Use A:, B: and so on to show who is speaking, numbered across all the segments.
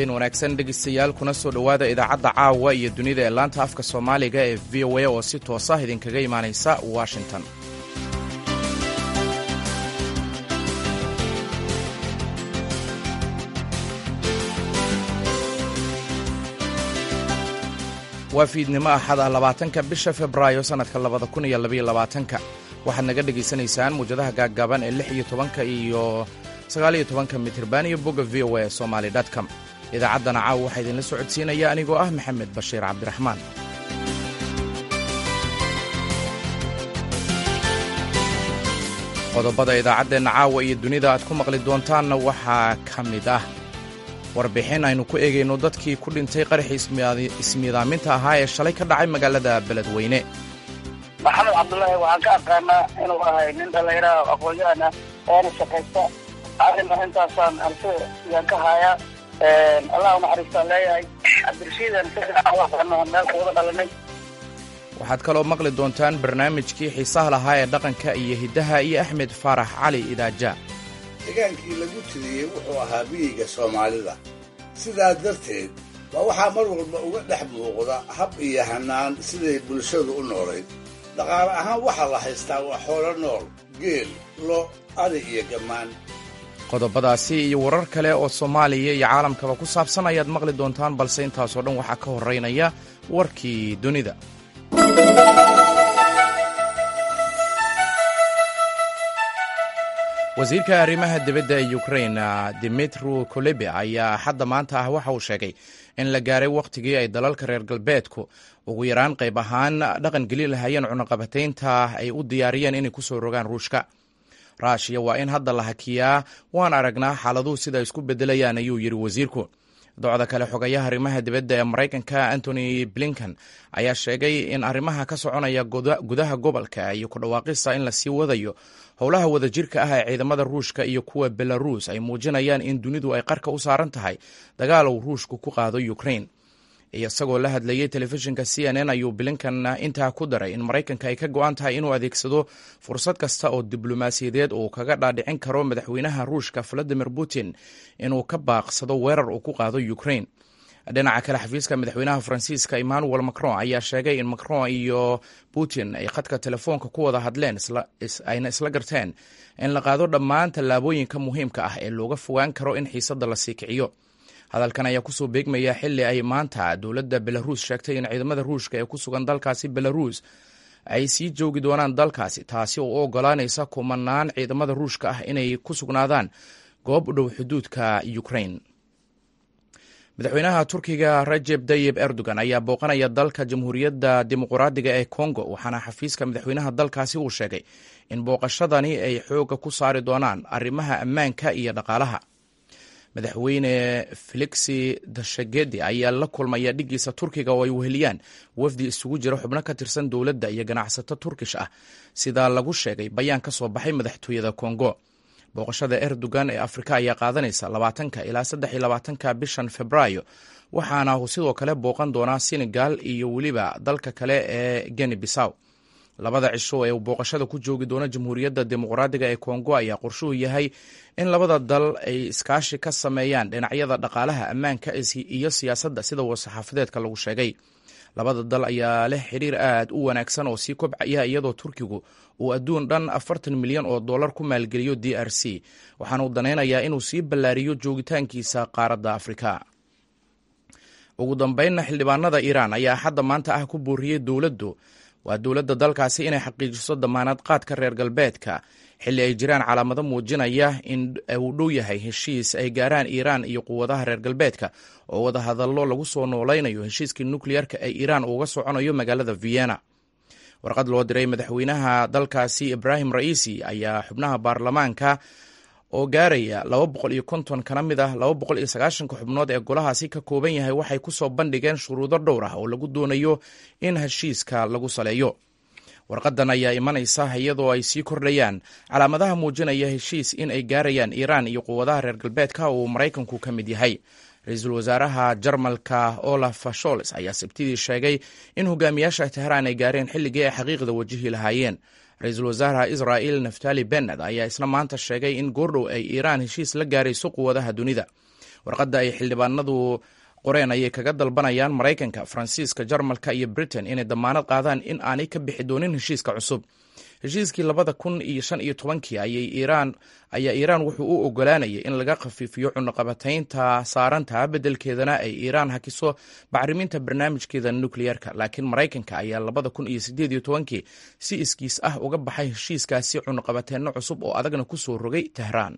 A: habeen wanaagsan dhegaystayaal kuna soo dhowaada idaacadda caawa iyo dunida ee laanta afka soomaaliga ee v o a oo si toos ah idinkaga imaanaysa washington waa fiidnimo axad ah labaatanka bisha februaayo sannadka labada kun iyo labaiyo labaatanka waxaad naga dhegaysanaysaan muwjadaha gaaggaaban ee lix iyo tobanka iyo sagaaliyo tobanka mitirban iyo bogga v o a somaali com idaacaddana caawa waxaa idinla socodsiinaya anigoo ah maxamed bashiir cabdiraxmaan qodobada idaacaddeenna caawa iyo dunida aad ku maqli doontaanna waxaa ka mid ah warbixin aynu ku eegayno dadkii ku dhintay qaraxii ismiidaaminta ahaa ee shalay ka dhacay magaalada beledweyne
B: maxamed cabdullaahi waxaan ka aqaanaa inuu ahay nin dhallinyaraha aqoon-yahan ah oona shaqaysta arrin arrintaasaan arso yaan ka haayaa allah naxariistaan leeyahay cabdirashiidan meel kuwada dhalanay
A: waxaad kaloo maqli doontaan barnaamijkii xiisaha lahaa ee dhaqanka iyo hiddaha iyo axmed faarax cali idaaja
C: degaankii lagu tiriyey wuxuu ahaa miyiga soomaalida sidaa darteed waa waxaa mar walba uga dhex muuqda hab iyo hannaan siday bulshadu u noolayd dhaqaale ahaan waxaa la haystaa waa xoolo nool geel lo ari iyo gammaan
A: qodobadaasi iyo warar kale oo soomaaliya iyo caalamkaba ku saabsan ayaad maqli doontaan balse intaasoo dhan waxaa ka horraynaya warkii dunida wasiirka arrimaha dibadda ee ukrain dimitru kolebe ayaa xadda maanta ah waxa uu sheegay in la gaaray wakhtigii ay dalalka reer galbeedku ugu yaraan qayb ahaan dhaqan geli lahayeen cunaqabataynta ay u diyaariyeen inay ku soo rogaan ruushka raashiya waa in hadda la hakiyaa waan aragnaa xaaladuhu sida isku beddelayaan ayuu yidhi wasiirku docda kale xogayaha arrimaha dibadda ee maraykanka antony blinken ayaa sheegay in arrimaha ka soconaya gudaha gobolka iyo ku dhawaaqista in lasii wadayo howlaha wadajirka ah ee ciidamada ruushka iyo kuwa belaruus ay muujinayaan in dunidu ay qarka u saaran tahay dagaal uu ruushku ku qaado ukrain isagoo la hadlayey telefishinka c n n ayuu blinken intaa ku daray in maraykanka ay ka go-an tahay inuu adeegsado fursad kasta oo diblomaasiyadeed uu kaga dhaadhicin karo madaxweynaha ruushka valadimir putin inuu ka baaqsado weerar uu ku qaado ukrain dhinaca kale xafiiska madaxweynaha faransiiska emmanuel macron ayaa sheegay in macron iyo putin ay khadka telefoonka ku wada hadleen ayna isla garteen in la qaado dhammaan tallaabooyinka muhiimka ah ee looga fogaan karo in xiisadda la sii kiciyo hadalkan ayaa kusoo beegmaya xili ay maanta dowladda belaruus sheegtay in ciidamada ruushka ee ku sugan dalkaasi belaruus ay sii joogi doonaan dalkaasi taasi oo u ogolaanaysa kumanaan ciidamada ruushka ah inay ku sugnaadaan goob u dhow xuduudka ukrain madaxweynaha turkiga rajeb tayib erdogan ayaa booqanaya dalka jamhuuriyadda dimuquraadiga ee kongo waxaana xafiiska madaxweynaha dalkaasi uu sheegay in booqashadani ay xooga ku saari doonaan arrimaha ammaanka iyo dhaqaalaha madaxweyne felixi dashagedi ayaa la kulmaya dhigiisa turkiga oo ay weheliyaan wafdi isugu jira xubno ka tirsan dowladda iyo ganacsato turkish ah sidaa lagu sheegay bayaan ka soo baxay madaxtooyada kongo booqashada erdogan ee afrika ayaa qaadanaysa labaatanka ilaa saddex iyo labaatanka bishan februaayo waxaana sidoo kale booqan doonaa senegal iyo weliba dalka kale ee geni bisaw labada cisho ee uu booqashada ku joogi doono jamhuuriyadda dimuqraadiga ee kongo ayaa qorshuhu yahay in labada dal ay iskaashi ka sameeyaan dhinacyada dhaqaalaha ammaanka iyo siyaasadda sida war-saxaafadeedka lagu sheegay labada dal ayaa leh xiriir aad u wanaagsan oo sii kobcaya iyadoo turkigu uu adduun dhan afartan milyan oo dollar ku maalgeliyo d r c waxaana uu danaynayaa inuu sii ballaariyo joogitaankiisa qaaradda afrika ugu dambeynna xildhibaanada iiraan ayaa xadda maanta ah ku booriyey dowladdu waa dowladda dalkaasi inay xaqiijiso damaanad qaadka reer galbeedka xilli ay jiraan calaamado muujinaya in uu dhow yahay heshiis ay gaaraan iiraan iyo quwadaha reer galbeedka oo wadahadallo lagu soo noolaynayo heshiiskii nukleyarka ee iiraan uuga soconayo magaalada vienna warqad loo diray madaxweynaha dalkaasi ibraahim ra'iisi ayaa xubnaha baarlamaanka oo gaaraya laba boqol iyo konton kana mid ah laba boqol iyo sagaashanka xubnood ee golahaasi ka kooban yahay waxay ku soo bandhigeen shuruudo dhowr ah oo lagu doonayo in heshiiska lagu saleeyo warqadan ayaa imanaysa iyadoo ay sii kordhayaan calaamadaha muujinaya heshiis in ay gaarayaan iiraan iyo quwadaha reer galbeedka oo uu maraykanku ka mid yahay ra-iisul wasaaraha jarmalka olaf shols ayaa sabtidii sheegay in hogaamiyaasha tehraan ay gaareen xilligii ay xaqiiqda wajihi lahaayeen ra-iisul wasaaraha israa'il naftali benned ayaa isna maanta sheegay in goordhow ay iiraan heshiis la gaarayso quwadaha dunida warqadda ay xildhibaanadu qoreen ayay kaga dalbanayaan maraykanka faransiiska jarmalka iyo britain inay damaanad qaadaan in aanay ka bixi doonin heshiiska cusub heshiiskii labada kun iyo shan iyo tobankii ayay iiraan ayaa iiraan wuxuu u ogolaanayay in laga khafiifiyo cunaqabataynta saaranta beddelkeedana ay iiraan hakiso bacriminta barnaamijkeeda nukliyeerka laakiin maraykanka ayaa labada kun iyo sideed iyo tobankii si iskiis ah uga baxay heshiiskaasi cunaqabateenno cusub oo adagna ku soo rogay tehraan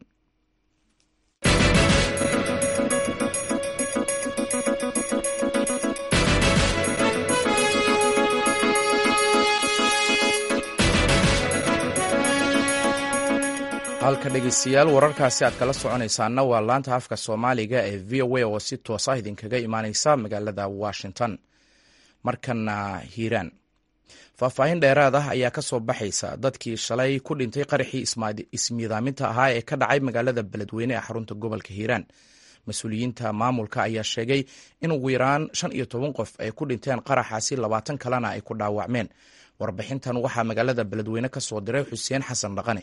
A: halka dhegeystayaal wararkaasi aad kala soconaysaana waa laanta afka soomaaliga ee v o a oo si toosa idinkaga imaaneysa magaalada washington markana hiiraan faahfaahin dheeraad ah ayaa ka soo baxaysa dadkii shalay ku dhintay qaraxii ismiidaaminta ahaa ee ka dhacay magaalada beledweyne ee xarunta gobolka hiiraan mas-uuliyiinta maamulka ayaa sheegay in ugu yaraan shan iyo toban qof ay ku dhinteen qaraxaasi labaatan kalena ay ku dhaawacmeen warbixintan waxaa magaalada beledweyne ka soo diray xuseen xasan dhaqane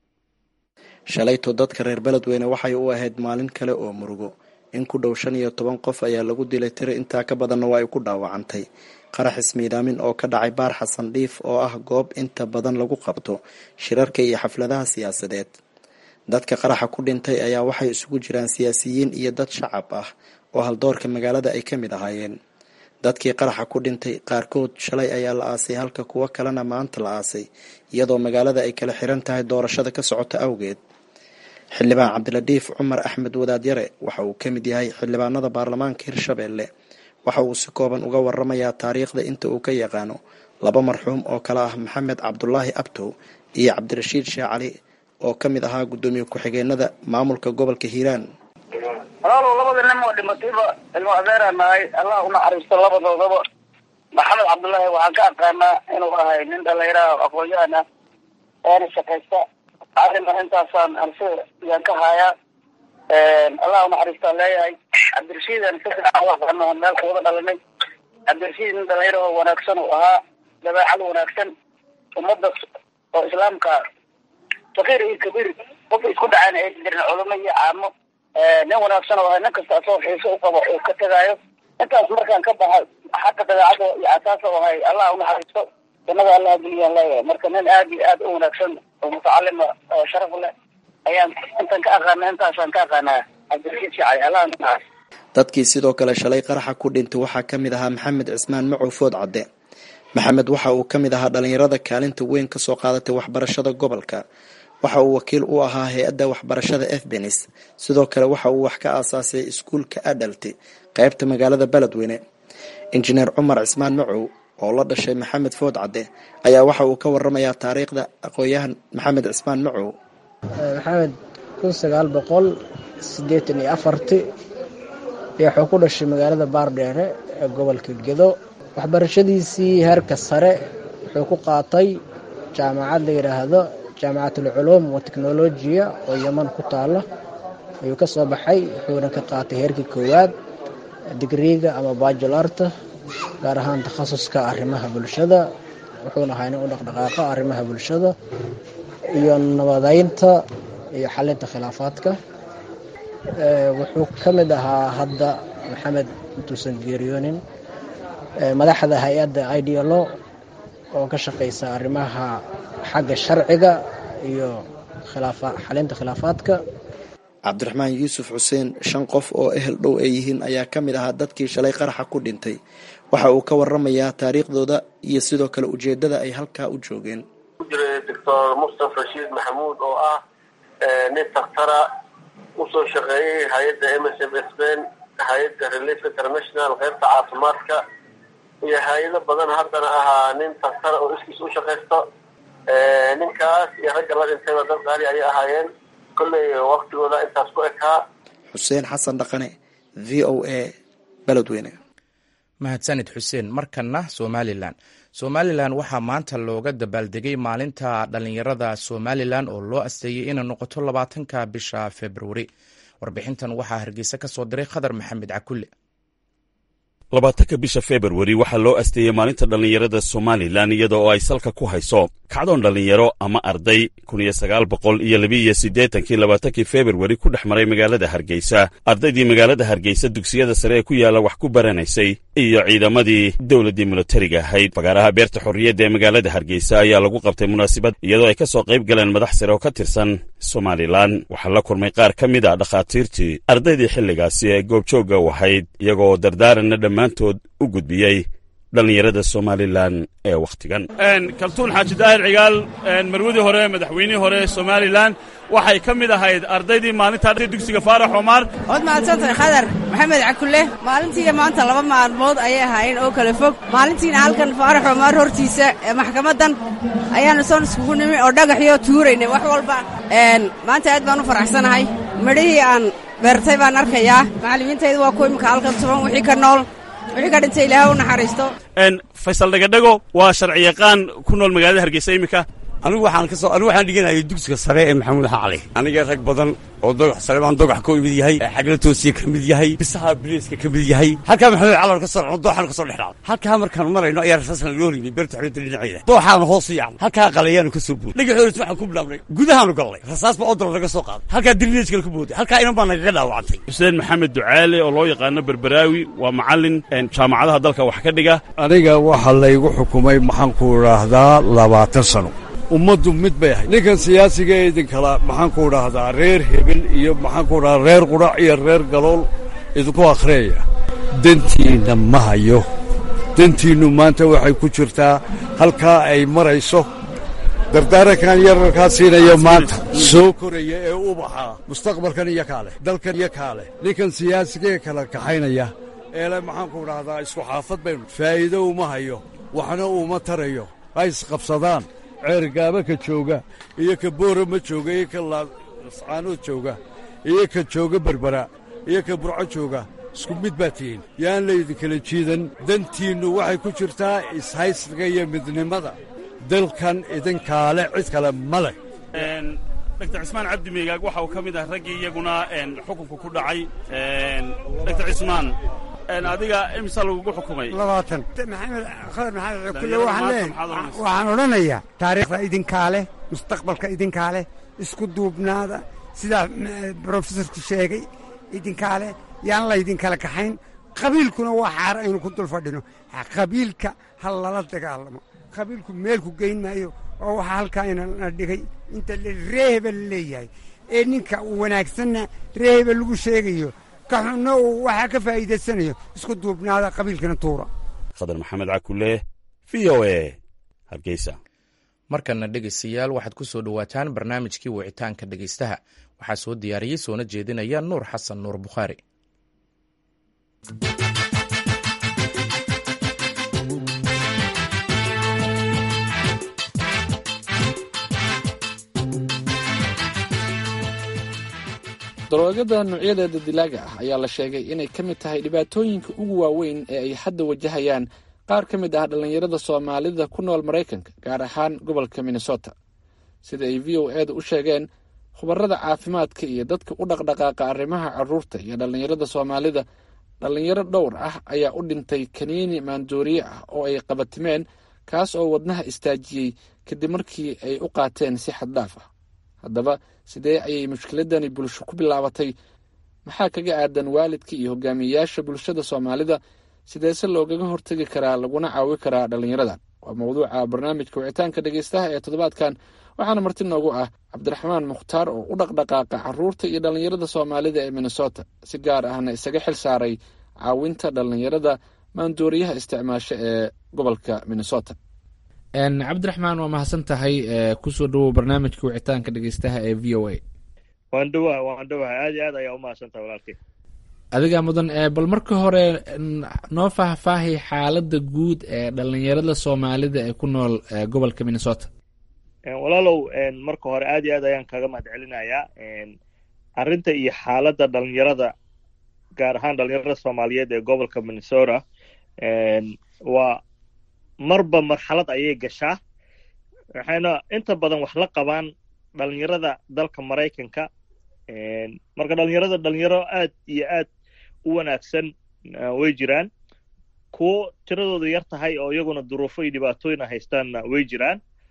D: shalayto dadka reer beledweyne waxay u ahayd maalin kale oo murugo in ku dhow shan iyo toban qof ayaa lagu dilay tiro intaa ka badanna waa ay ku dhaawacantay qarax ismiidaamin oo ka dhacay baar xasan dhiif oo ah goob inta badan lagu qabto shirarka iyo xafladaha siyaasadeed dadka qaraxa ku dhintay ayaa waxay isugu jiraan siyaasiyiin iyo dad shacab ah oo haldoorka magaalada ay ka mid ahaayeen dadkii qaraxa ku dhintay qaarkood shalay ayaa la aasay halka kuwo kalena maanta la aasay iyadoo magaalada ay kala xiran tahay doorashada ka socota awgeed xildhibaan cabdiladiif cumar axmed wadaadyare waxa uu ka mid yahay xildhibaanada baarlamaanka hirshabeelle waxa uu si kooban uga waramayaa taariikhda inta uu ka yaqaano laba marxuum oo kale ah maxamed cabdulaahi abtow iyo cabdirashiid sheeh cali oo ka mid ahaa guddoomiye ku-xigeenada maamulka gobolka hiiraan
B: walaalow labada nin oo dhimatayba ilmo adeeraan nahay allah unaxariisto labadoodaba maxamed cabdullaahi waxaan ka aqaanaa inuu ahay nin dhalinyaraha aqoon-yahan ah eena shaqaysta arrin arrintaasaan anse yaan ka haayaa allah unaxariistaan leeyahay cabdirashiidan si fiican u aqaano meel kuwada dhalanay cabdirashiid nin dhalinyaro oo wanaagsan uu ahaa dabeecad wanaagsan ummadda oo islaamka sakiir iyo kabiir qofka isku dhacaan ay jirin culamo iyo caamo nin wanaagsan oo ahay nin kasta asoo xiiso u qabo uu ka tegaayo intaas markaan ka baxa xagga dabeecada iyo asaas oo ahay allah unaxariisto jannada allah geliyaan leeyahay marka nin aad iyo aad u wanaagsan oo mutacalima oo sharaf leh ayaan intan ka aqaana intaasaan ka aqaanaa cabdirashiid shacay allah naxariis
D: dadkii sidoo kale shalay qaraxa ku dhintay waxaa ka mid ahaa maxamed cismaan macow food cadde maxamed waxa uu ka mid ahaa dhalinyarada kaalinta weyn kasoo qaadatay waxbarashada gobolka waxa uu wakiil u ahaa hay-adda waxbarashada efbenis sidoo kale waxa uu wax ka aasaasay iskuulka adalti qeybta magaalada beledweyne injineer cumar cismaan macow oo la dhashay maxamed food cadde ayaa waxa uu ka waramayaa taariikhda aqoon-yahan maxamed cismaan macow
E: maxamed kun sagaal boqol siddeetan iyo afarti wuxuu ku dhashay magaalada baardheere ee gobolka gedo waxbarashadiisii heerka sare wuxuu ku qaatay jaamacad la yidhaahdo jaamacatul culuum wa teknolojiya oo yeman ku taalo ayuu ka soo baxay wuxuuna ka qaatay heerkii koowaad digriiga ama bajularta gaar ahaan takhasuska arrimaha bulshada wuxuuna ahaa nin u dhaqdhaqaaqa arrimaha bulshada iyo nabadeynta iyo xalinta khilaafaadka wuxuu ka mid ahaa hadda maxamed intuusan geeriyoonin madaxda hay-adda idlo oo ka shaqeysa arrimaha xagga sharciga iyo xalinta khilaafaadka
D: cabdiraxmaan yuusuf xuseen shan qof oo ehel dhow ay yihiin ayaa ka mid ahaa dadkii shalay qaraxa ku dhintay waxa uu ka waramayaa taariikhdooda iyo sidoo kale ujeedada ay halkaa u joogeen
F: jiray doctor mustafa rashiid maxamuud oo ah nin daktara usoo shaqeeyey hay-adda m s m sben hay-adda relief international qeybta caafimaadka iyo hay-ado badan haddana ahaa nin daktara oo iskiis u shaqaysto ninkaas iyo ragga la dhintayba dad qaali ayay ahaayeen kolley waktigooda intaas ku ekaa
D: xuseen xasan dhaqane v o a beledweyne
A: mahadsanid xuseen markana somalilan somalilan waxaa maanta looga dabaaldegay maalinta dhallinyarada somalilan oo loo asteeyey inay noqoto labaatanka bisha februari warbixintan waxaa hargeysa ka soo diray khadar maxamed cakulle
G: labaatanka bisha februari waxaa loo asteeyey maalinta dhallinyarada somalilan iyada oo ay salka ku hayso kacdoon dhallinyaro ama arday kun iyo sagaal boqol iyo labiiyo siddeetankii labaatankii februari ku dhex maray magaalada hargeysa ardaydii magaalada hargeysa dugsiyada sare ee ku yaalla wax ku baranaysay iyo ciidamadii dowladdii militariga ahayd fagaaraha beerta xorriyadda ee magaalada hargeysa ayaa lagu qabtay munaasabad iyadoo ay ka soo qayb galeen madax sare oo ka tirsan somalilan waxaa la kulmay qaar ka mid a dhakhaatiirtii ardaydii xilligaasi ee goobjoogga u ahayd iyagoo dardaaranna dhammaantood u gudbiyey dhallinyarada somalilan ee wakhtigan kaltuun xaaji daahir cigaal marwadii hore madaxweynihii hore somalilan waxay ka mid ahayd ardaydii maalinta dugsiga faarax omar
H: waad mahadsantahay khadar maxamed cakulle maalintiiyo maanta laba maalmood ayay ahaayeen oo kala fog maalintiina halkan faarax omar hortiisa ee maxkamaddan ayaannu soon iskugu nimi oo dhagaxyo tuuraynay wax walba maanta aad baan u faraxsanahay midhihii aan beertay baan arkayaa macallimiintayda waa kuwa imika halkan tuban wixii ka nool wixii ka dhintay ilaaha u naxariisto
G: faysal dhagadhago waa sharciyaqaan ku nool magaalada hargeysa iminka
I: anigu waxaan ka soo anigu waxaan dhiganayay dugsiga sare ee maxamuud xacali aniga rag badan oo dogax sare baan dogax ka mid yahay xagla toosiye ka mid yahay bisaha biliiska ka mid yahay halkaa maxamuud calar ka soo dhacno dooxaan ka soo dhex dhacno halkaa markaan marayno ayaa rasaasna loo rimay beerta xorriyadda dhinaceeda dooxaanu hoos u yaacno halkaa qalayaanu ka soo buuday dhagaxoodas waxaan ku bilaabnay gudahaanu galnay rasaas baa odol naga soo qaaday halkaa dilineej kale ku booday halkaa inan baa nagaga dhaawacantay
G: xuseen maxamed ducaale oo loo yaqaano berberaawi waa macallin jaamacadaha dalka wax ka dhiga
J: aniga waxaa laygu xukumay maxaan ku idhaahdaa labaatan sano ummaddu mid bay ahayd ninkan siyaasiga ee idinkala maxaan ku idhaahdaa reer hebel iyo maxaan ku idhahdaa reer qudhac iyo reer galool idinku akhriyaya dantiinna ma hayo dantiinnu maanta waxay ku jirtaa halkaa ay marayso dardaarankan yararkaa siinaya maanta soo koraya ee ubaxa mustaqbalkan iyo kaa leh dalkan iyo kaa leh ninkan siyaasigaee kala kaxaynaya eele maxaan ku idhaahdaa isku xaafad baynu faa'iido uma hayo waxna uuma tarayo ha isqabsadaan ceergaaba ka jooga iyo ka boorama jooga iyo ka lascaanood jooga iyo ka jooga berbera iyo ka burco jooga isku mid baa tihiin yaan laydinkala jiidan dantiinnu waxay ku jirtaa ishaysiga iyo midnimada dalkan idinkaale cid kale ma leh
G: dr cismaan cabdi meegaag waxa uu ka mid ah raggii iyaguna xukunka ku dhacay dr cismaan adiga imisa lagugu xukumay
K: labaatan maxamed khadar maxamed kulle waxaan leeyahay waxaan odhanayaa taariikhda idinkaa leh mustaqbalka idinkaa leh isku duubnaada sidaa brofesorku sheegay idinkaa leh yaan laydinkala kaxayn qabiilkuna waa xaar aynu ku dul fadhino qabiilka ha lala dagaalamo qabiilku meelku geyn maayo oo waxaa halkaa inana dhigay inta reeheba la leeyahay ee ninka wanaagsanna reeheba lagu sheegayo ka xunno uu waxaa ka faa'iidaysanayo isku duubnaada qabiilkana tuura
G: khadar maxamed cakulle v o e hargeysa
A: markana dhegaystayaal waxaad ku soo dhowaataan barnaamijkii wicitaanka dhegaystaha waxaa soo diyaariyey soona jeedinaya nuur xasan nuur bukhaari
L: daroogada noocyadeeda dilaaga ah ayaa la sheegay inay ka mid tahay dhibaatooyinka ugu waaweyn ee ay hadda wajahayaan qaar ka mid ah dhallinyarada soomaalida ku nool maraykanka gaar ahaan gobolka minnesota sida ay v o eeda u sheegeen khubarada caafimaadka iyo dadka u dhaqdhaqaaqa arrimaha caruurta iyo dhallinyarada soomaalida dhallinyaro dhowr ah ayaa u dhintay kaniini maandooriye ah oo ay qabatimeen kaas oo wadnaha istaajiyey kadib markii ay u qaateen si xaddhaaf ah haddaba sidee ayay mushkiladani bulsho ku bilaabatay maxaa kaga aadan waalidka iyo hogaamiyeyaasha bulshada soomaalida sideese loogaga hortegi karaa laguna caawi karaa dhallinyaradan waa mawduuca barnaamijka wicitaanka dhegeystaha ee toddobaadkan waxaana marti noogu ah cabdiraxmaan mukhtaar oo u dhaqdhaqaaqa caruurta iyo dhallinyarada soomaalida ee minnesota si gaar ahna isaga xil saaray caawinta dhallinyarada maandooriyaha isticmaasho ee gobolka minnesota cabdiraxmaan waa mahadsan tahay kusoo dhawow barnaamijka wicitaanka dhegeystaha ee v o a
M: waan dhawaha waan dhawaha aad iyo aad ayaa umahadsan tahay walaalkay
L: adigaa mudan bal marka hore noo faahfaahay xaaladda guud ee dhallinyarada soomaalida ee ku nool gobolka minnesota
M: walaalow marka hore aad iyo aad ayaan kaga mahad celinayaa arrinta iyo xaaladda dhalinyarada gaar ahaan dhalinyarada soomaaliyeed ee gobolka minnesota waa marba marxalad ayay gashaa waxayna inta badan wax la qabaan dhalinyarada dalka maraykanka marka dhalinyarada dhalinyaro aad iyo aad u wanaagsan way jiraan kuwo tiradoodu yar tahay oo iyaguna duruufo iyo dhibaatooyina haystaanna way jiraan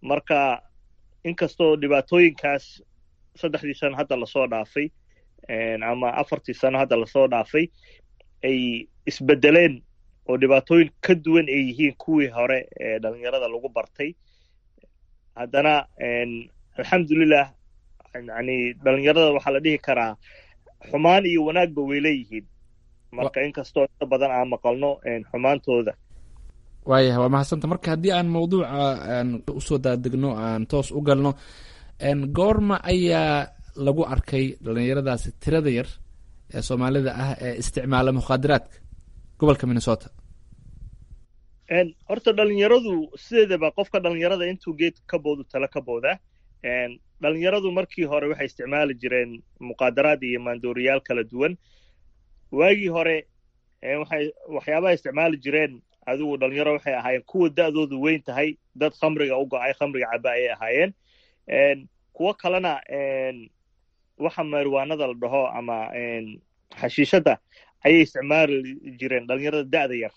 M: marka inkastoo dhibaatooyinkaas saddexdii sano hadda lasoo dhaafay ama afartii sano hadda lasoo dhaafay ay isbedeleen oo dhibaatooyin ka duwan ay yihiin kuwii hore ee dhalinyarada lagu bartay haddana alxamdulilah yani dhalinyarada waxaa la dhihi karaa xumaan iyo wanaagba way leeyihiin marka inkastoo inta badan aan maqalno xumaantooda
L: waayahay waa mahadsanta marka haddii aan mawduuca aan usoo daadegno aan toos u galno goorma ayaa lagu arkay dhalinyaradaasi tirada yar ee soomaalida ah ee isticmaala mukhaadaraadka gobolka minnesota
M: horta dhalinyaradu sideedaba qofka dhalinyarada intuu geed ka boodu tala ka booda dhalinyaradu markii hore waxay isticmaali jireen muqaadaraad iyo maandooriyaal kala duwan waagii hore waxay waxyaabaha isticmaali jireen adigu dhalinyaro waxay ahaayeen kuwa da'doodu weyn tahay dad khamriga u go'ay khamriga caba ayay ahaayeen kuwo kalena waxa mariwaanada la dhaho ama xashiishadda ayay isticmaali jireen dhalinyarada da'da yar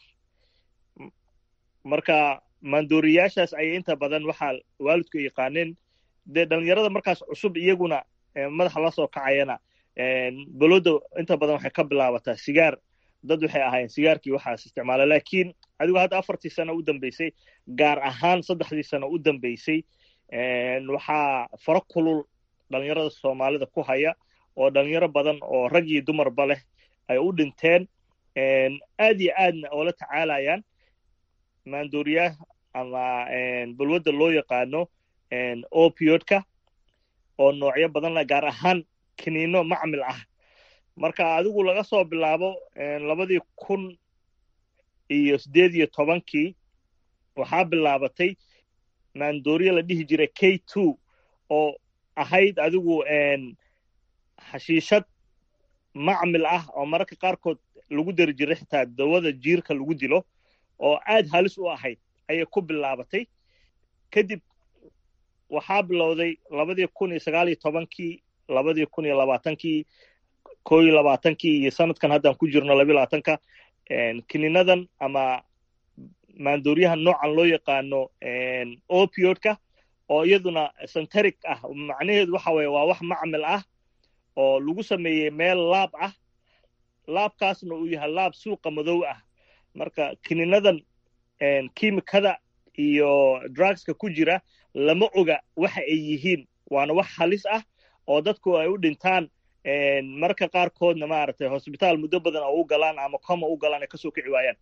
M: marka maandooriyaashaas ayay inta badan waxaa waalidku yaqaaneen dee dhalinyarada markaas cusub iyaguna madaxa la soo kacayana balooda inta badan waxay ka bilaabataa sigaar dad waxay ahaayeen sigaarkii waxaas isticmaala laakiin adigu hadda afartii sano u dambeysay gaar ahaan saddexdii sano u dambeysay waxaa faro kulul dhalinyarada soomaalida ku haya oo dhalinyaro badan oo rag iyo dumarba leh ay u dhinteen aad iyo aadna oola tacaalayaan maandooriyaah ama balwadda loo yaqaano opiodka oo noocyo badan leh gaar ahaan kiniino macmil ah marka adigu laga soo bilaabo labadii kun iyo siddeed iyo tobankii waxaa bilaabatay maandooriya la dhihi jiray k two oo ahayd adigu xashiishad macmil ah oo mararka qaarkood lagu dari jiray xitaa dawada jiirka lagu dilo oo aad halis u ahayd ayay ku bilaabatay kadib waxaa bilowday labadii kun iyo sagaal iyo tobankii labadii kun iyo labaatankii ko iyo labaatankii iyo sanadkan haddaan ku jirno labiyo labaatanka kininadan ama maandooriyaha noocan loo yaqaano opiodka oo iyaduna centeric ah macnaheedu waxa weye waa wax macmil ah oo lagu sameeyey meel laab ah laabkaasna uu yahay laab suuqa madow ah marka kininadan kiimikada iyo drugska ku jira lama oga waxa ay yihiin waana wax halis ah oo dadku ay u dhintaan marka qaarkoodna maaragtay hosbitaal muddo badan oo u galaan ama coma u galaan ay kasoo kici waayaan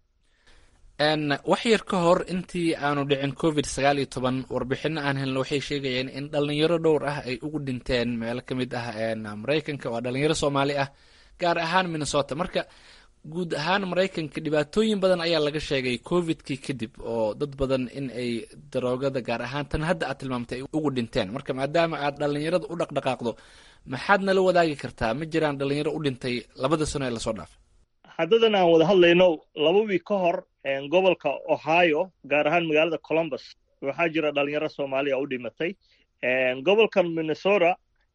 L: wax yar ka hor intii aanu dhicin covid sagaal iyo toban warbixino aan helno waxay sheegayeen in dhalinyaro dhowr ah ay ugu dhinteen meelo ka mid ah maraykanka waa dhalinyaro soomaali ah gaar ahaan minnesota marka guud ahaan maraykanka dhibaatooyin badan ayaa laga sheegay covidkii kadib oo dad badan in ay daroogada gaar ahaan tan hadda aad tilmaamtay ay ugu dhinteen marka maadaama aad dhalinyarada u dhaqdhaqaaqdo maxaad nala wadaagi kartaa ma jiraan dhalinyaro u dhintay labada sano ee lasoo dhaafay
M: haddadan aan wada hadlayno laba wiig ka hor gobolka ohio gaar ahaan magaalada columbus waxaa jira dhalinyaro soomaaliya u dhimatay gobolkan minnesota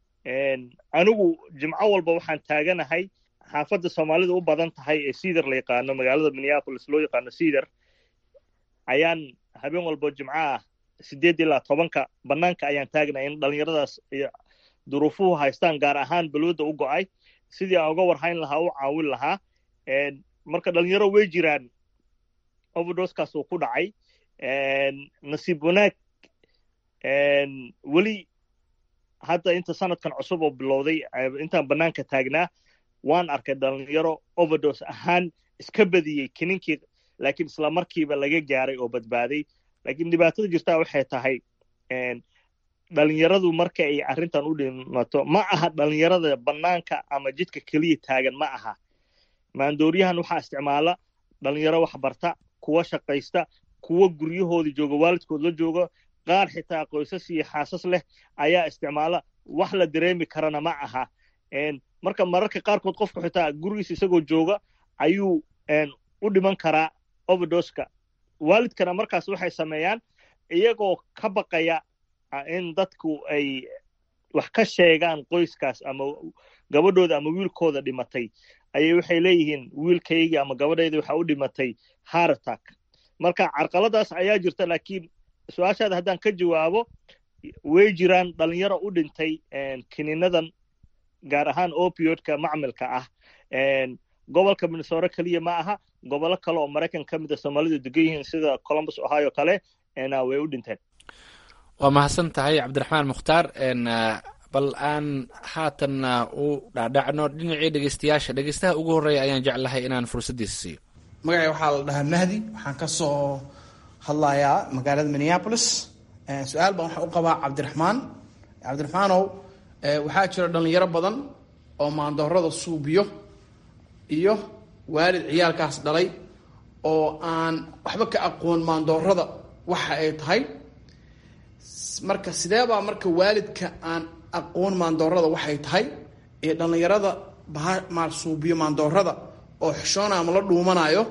M: anigu jimco walba waxaan taaganahay xaafadda soomaalida u badan tahay ee cedar la yaqaano magaalada minneapolis loo yaqaano cedar ayaan habeen walbo jimco ah sideed ilaa tobanka banaanka ayaan taagnay in dhalinyaradaas duruufuhu haystaan gaar ahaan balwada u go'ay sidii aan uga warhayn lahaa u caawin lahaa marka dhalinyaro way jiraan overdoskaas uu ku dhacay nasiib wanaag weli hadda inta sanadkan cusub oo bilowday intaan banaanka taagnaa waan arkay dhalinyaro overdos ahaan iska badiyey kininkii laakiin isla markiiba laga gaaray oo badbaaday laakiin dhibaatada jirtaa waxay tahay dhalinyaradu marka ay arrintan u dhimato ma aha dhalinyarada banaanka ama jidka keliya taagan ma aha maandooriyahan waxaa isticmaala dhalinyaro wax barta kuwa shaqaysta kuwa guryahooda jooga waalidkood la jooga qaar xitaa qoysas iyo xaasas leh ayaa isticmaala wax la dareemi karana ma aha marka mararka qaarkood qofku xitaa gurigiisa isagoo jooga ayuu u dhiman karaa overdoska waalidkana markaas waxay sameeyaan iyagoo ka baqaya in dadku ay wax ka sheegaan qoyskaas ama gabadhooda ama wiilkooda dhimatay ayay waxay leeyihiin wiilkaygii ama gabadhayda waxa u dhimatay haratak marka carqaladaas ayaa jirta laakiin su-aashaada haddaan ka jawaabo way jiraan dhalinyaro u dhintay kiniinadan gaar ahaan opioidka macmilka ah gobolka minnesota keliya ma aha gobollo kale oo maraykan ka mid a soomaalidu degan yihiin sida columbus ohio kale way u dhinteen
L: waa mahadsan tahay cabdiraxmaan mukhtaar bal aan haatan u dhaadhacno dhinacii dhegeystayaasha dhegeystaha ugu horreeya ayaan jeclahay inaan fursaddiisa siiyo
N: magacay waxaa la dhahaa mahdi waxaan ka soo hadlayaa magaalada minneapolis su-aal baan waxaan u qabaa cabdiraxmaan cabdiraxmaanow waxaa jira dhalinyaro badan oo maandoorada suubiyo iyo waalid ciyaalkaas dhalay oo aan waxba ka aqoon maandoorada waxa ay tahay marka sideebaa marka waalidka aan aqoon maandoorada waxay tahay iyo dhallinyarada baha suubiyo maandoorada oo xishoona ama la dhuumanayo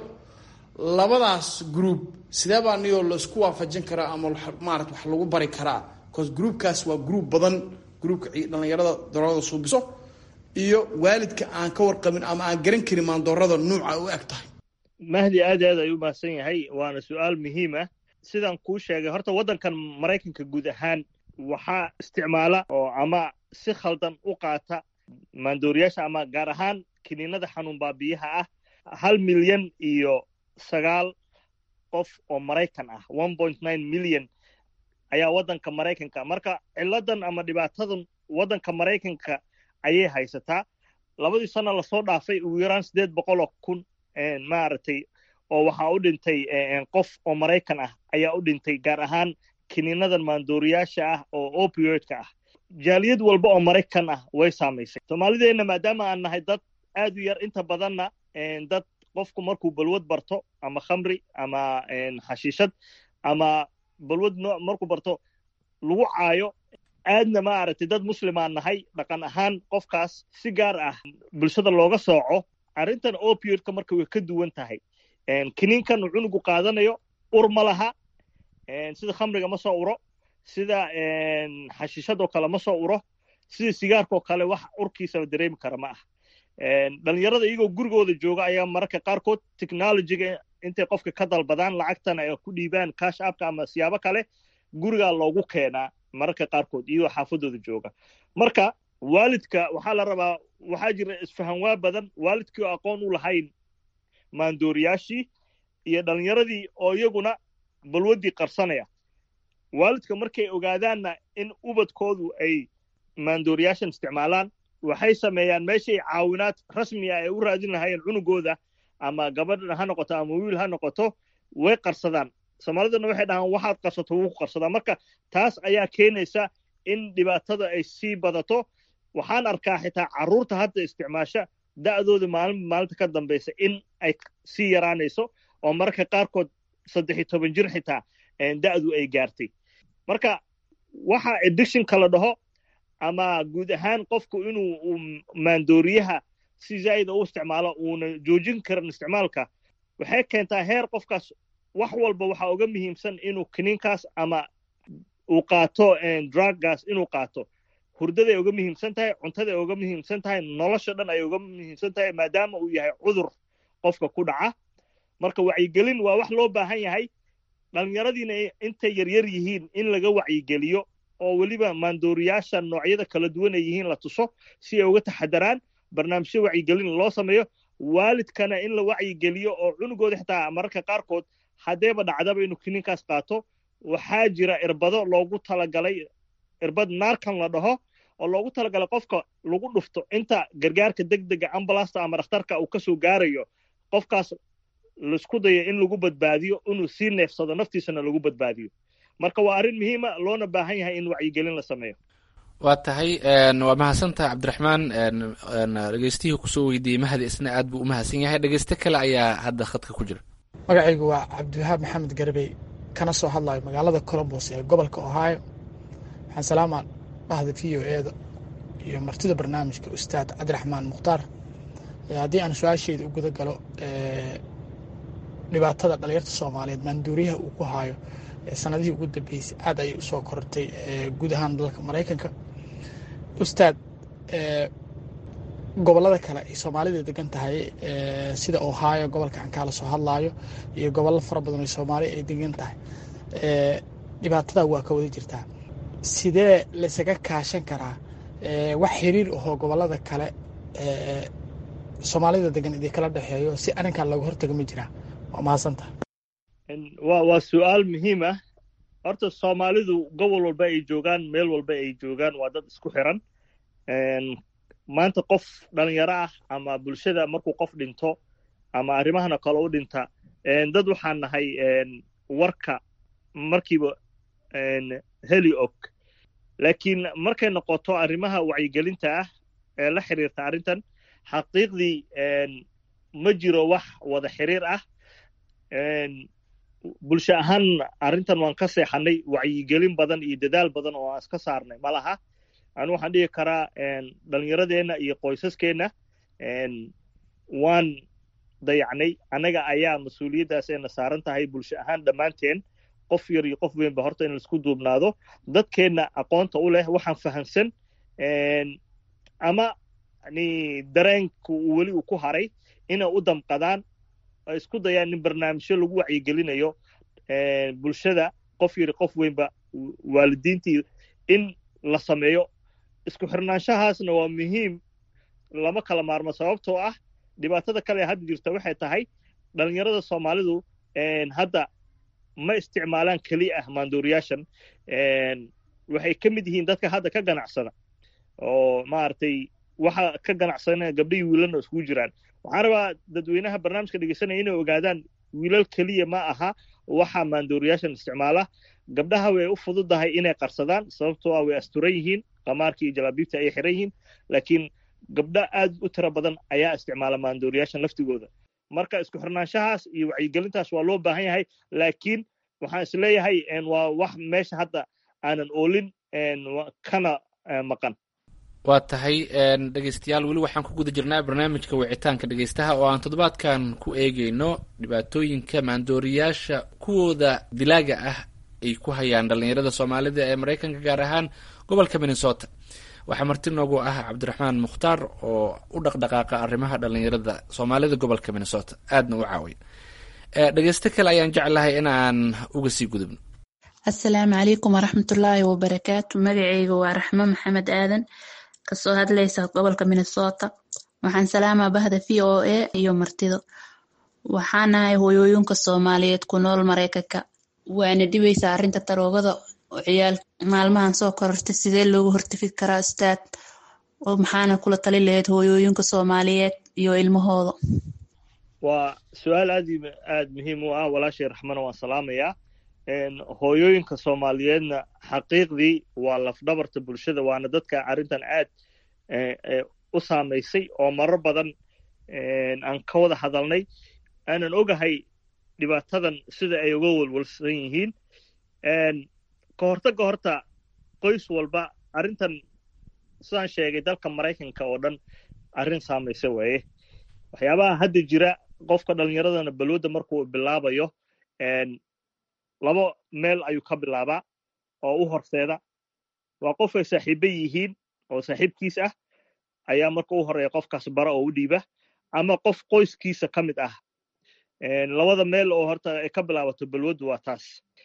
N: labadaas group sideebaa niyoo laisku waafajin karaa ama maarata wax lagu bari karaa bcause groupkaas waa group badan groupka dhallinyarada doorada suubiso iyo waalidka aan ka warqabin ama aan garan karin maandoorada nuuca u eg tahay
M: mahdi aad aad ayuu mahadsan yahay waana su-aal muhiim ah sidaan kuu sheegay horta waddankan maraykanka guud ahaan waxaa isticmaala oo ama si khaldan u qaata maandooriyaasha ama gaar ahaan kiniinada xanuun baabiyaha ah hal milyan iyo sagaal qof oo maraykan ah one point nine milyan ayaa waddanka maraykanka marka ciladan ama dhibaatadan waddanka maraykanka ayay haysataa labadii sano lasoo dhaafay ugu yaraan siddeed boqol oo kun maaragtay oo waxaa u dhintay qof oo maraykan ah ayaa u dhintay gaar ahaan kiniinadan maandooriyaasha ah oo opioidka ah jaaliyad walba oo maraykan ah way saamaysay soomaalideenna maadaama aan nahay dad aad u yar inta badanna dad qofku markuu balwad barto ama khamri ama xashiishad ama balwad nooc markuu barto lagu caayo aadna maaragtay dad muslimaan nahay dhaqan ahaan qofkaas si gaar ah bulshada looga sooco arrintan opioidka marka way ka duwan tahay kiniinkan uu cunugu qaadanayo ur ma laha sida khamriga ma soo uro sida xashiishadoo kale ma soo uro sida sigaarkoo kale wax urkiisaba dareemi kara ma ah dhalinyarada iyagoo gurigooda jooga ayaa mararka qaarkood technologyga intay qofka ka dalbadaan lacagtana ay ku dhiibaan cash apka ama siyaabo kale gurigaa loogu keenaa mararka qaarkood iyagoo xaafadooda jooga marka waalidka waxaa la rabaa waxaa jira isfahanwaa badan waalidkii oo aqoon u lahayn maandooriyaashii iyo dhalinyaradii oo iyaguna balwaddii qarsanaya waalidka markay ogaadaanna in ubadkoodu ay maandooriyaashan isticmaalaan waxay sameeyaan meeshay caawinaad rasmi ah ay u raadin lahaayeen cunugooda ama gabadh ha noqoto ama wiil ha noqoto way qarsadaan soomaaliduna waxay dhahaan waxaad qarsato wuu ku qarsadaa marka taas ayaa keenaysa in dhibaatada ay sii badato waxaan arkaa xitaa carruurta hadda isticmaasha da'dooda maalin maalinta ka dambaysa in ay sii yaraanayso oo mararka qaarkood saddex iyo toban jir xitaa da'du ay gaartay marka waxa addictionka la dhaho ama guud ahaan qofku inuu maandooriyaha si zaa'ida u isticmaalo uuna joojin karin isticmaalka waxay keentaa heer qofkaas wax walba waxaa uga muhiimsan inuu kiniinkaas ama uu qaato druggaas inuu qaato hurdaday uga muhiimsan tahay cuntaday uga muhiimsan tahay nolosha dhan ay uga muhiimsan tahay maadaama uu yahay cudur qofka ku dhaca marka wacyigelin waa wax loo baahan yahay dhallinyaradiina intay yaryar yihiin in laga wacyigeliyo oo weliba maandooriyaasha noocyada kala duwan ay yihiin la tuso si ay uga taxadaraan barnaamijyo wacyigelin loo sameeyo waalidkana in la wacyigeliyo oo cunugooda xitaa mararka qaarkood haddeeba dhacdaba inuu kiniinkaas qaato waxaa jira irbado loogu talagalay irbad naarkan la dhaho oo loogu talagalay qofka lagu dhufto inta gargaarka degdega ambulasta ama dhakhtarka uu kasoo gaarayo qofkaas laisku dayo in lagu badbaadiyo inuu sii neefsado naftiisana lagu badbaadiyo marka waa arrin muhiima loona baahan yahay in wacyigelin la sameeyo
L: waa tahay waa mahadsantahay cabdiraxmaan dhegeystihii kusoo weydiiyey mahadi isna aad buu u mahadsan yahay dhegeyste kale ayaa hadda khadka ku jira
O: magacaygu waa cabdiwahaab maxamed garbey kana soo hadlayo magaalada colombos ee gobolka ohio waxaan salaamaa dhahda v o eeda iyo martida barnaamijka ustaad cabdiraxmaan mukhtaar haddii aan su-aasheeda u guda galo dhibaatada dhalinyarta soomaaliyeed maanduuriyaha uu ku haayo sanadihii ugu dambeysay aad ayay usoo kortay guud ahaan dalka maraykanka ustaad gobolada kale ay soomaalida degan tahay sida ohio gobolka aan kaala soo hadlaayo iyo gobollo fara badan oo soomaaliya ay degan tahay dhibaatada waa ka wada jirtaa sidee laysaga kaashan karaa wax xiriir ahoo gobolada kale soomaalida degan idin kala dhexeeyo si arrinkan looga hortago ma jiraa waa mahadsanta
M: wa waa su-aal muhiim ah horta soomaalidu gobol walba ay joogaan meel walba ay joogaan waa dad isku xiran maanta qof dhalinyaro ah ama bulshada markuu qof dhinto ama arrimahana kale u dhinta dad waxaan nahay warka markiiba heli og laakiin markay noqoto arrimaha wacyigelinta ah ee la xiriirta arrintan xaqiiqdii ma jiro wax wada xiriir ah bulsho ahaan arrintan waan ka seexanay wacyigelin badan iyo dadaal badan oo aan iska saarnay ma laha anu waxaan dhihi karaa dhalinyaradeenna iyo qoysaskeenna waan dayacnay annaga ayaa mas-uuliyaddaas ayna saaran tahay bulsho ahaan dhammaanteen qof yar iyo qof weynba horta in laisku duubnaado dadkeenna aqoonta u leh waxaan fahamsan ama yani dareenku uu weli uu ku haray inay u damqadaan ay isku dayaan in barnaamijyo lagu wacyigelinayo bulshada qof yari qof weynba waalidiintii in la sameeyo isku xirnaanshahaasna waa muhiim lama kala maarmo sababtoo ah dhibaatada kale hadda jirta waxay tahay dhalinyarada soomaalidu hadda ma isticmaalaan keliya ah maandooriyaashan waxay ka mid yihiin dadka hadda ka ganacsada oo maaragtay waxa ka ganacsanaya gabdhihii wiilalna iskugu jiraan waxaan rabaa dadweynaha barnaamijka dhegeysanaya inay ogaadaan wiilal keliya ma aha waxa maandooriyaashan isticmaala gabdhaha way u fududahay inay qarsadaan sababtoo ah way asturan yihiin qamaarkii iyo jalaabiibta ayay xiran yihiin laakiin gabdho aad u tiro badan ayaa isticmaala maandooriyaashan laftigooda marka isku xirnaanshahaas iyo wacyigelintaas waa loo baahan yahay laakiin waxaan isleeyahay waa wax meesha hadda aanan oolin kana maqan
L: waa tahay dhegeystayaal weli waxaan ku guda jirnaa barnaamijka wicitaanka dhegeystaha oo aan toddobaadkan ku eegeyno dhibaatooyinka maandooriyaasha kuwooda dilaaga ah ay ku hayaan dhallinyarada soomaalida ee maraykanka gaar ahaan gobolka minnesota waxaa marti noogu ah cabdiraxmaan mukhtaar oo u dhaqdhaqaaqa arrimaha dhallinyarada soomaalida gobolka minnesota aadna u caawiya dhegeysto kale ayaan jeclahay in aan uga sii gudubno
P: assalaamu calaykum waraxmatullaahi wabarakaatu magaceyga waa raxmo maxamed aadan kasoo hadlaysa gobolka minnesota waxaan salaamaa bahda v o a iyo martido waxaanahay hooyooyinka soomaaliyeed ku nool maraykanka waana dhibaysaa arrinta daroogada oo ciyaal maalmahan soo korortay sidee loogu hortafi karaa ustaad oo maxaana kula tali lahayd hooyooyinka soomaaliyeed iyo ilmahooda
M: waa su-aal aad aad muhiim u ah walaashay raxmana waan salaamayaa hooyooyinka soomaaliyeedna xaqiiqdii waa lafdhabarta bulshada waana dadka arrintan aad u saamaysay oo marar badan aan ka wada hadalnay aanan ogahay dhibaatadan sida ay uga walwalsan yihiin ka hortagga horta qoys walba arrintan sidaan sheegay dalka maraykanka oo dhan arrin saamaysa waaye waxyaabaha hadda jira qofka dhallinyaradana balwadda markuu bilaabayo laba meel ayuu ka bilaabaa oo u horseeda waa qof ay saaxiiba yihiin oo saaxiibkiis ah ayaa marka u horeeya qofkaas bara oo u dhiiba ama qof qoyskiisa ka mid ah labada meel oo horta ay ka bilaabato balwaddu waa taas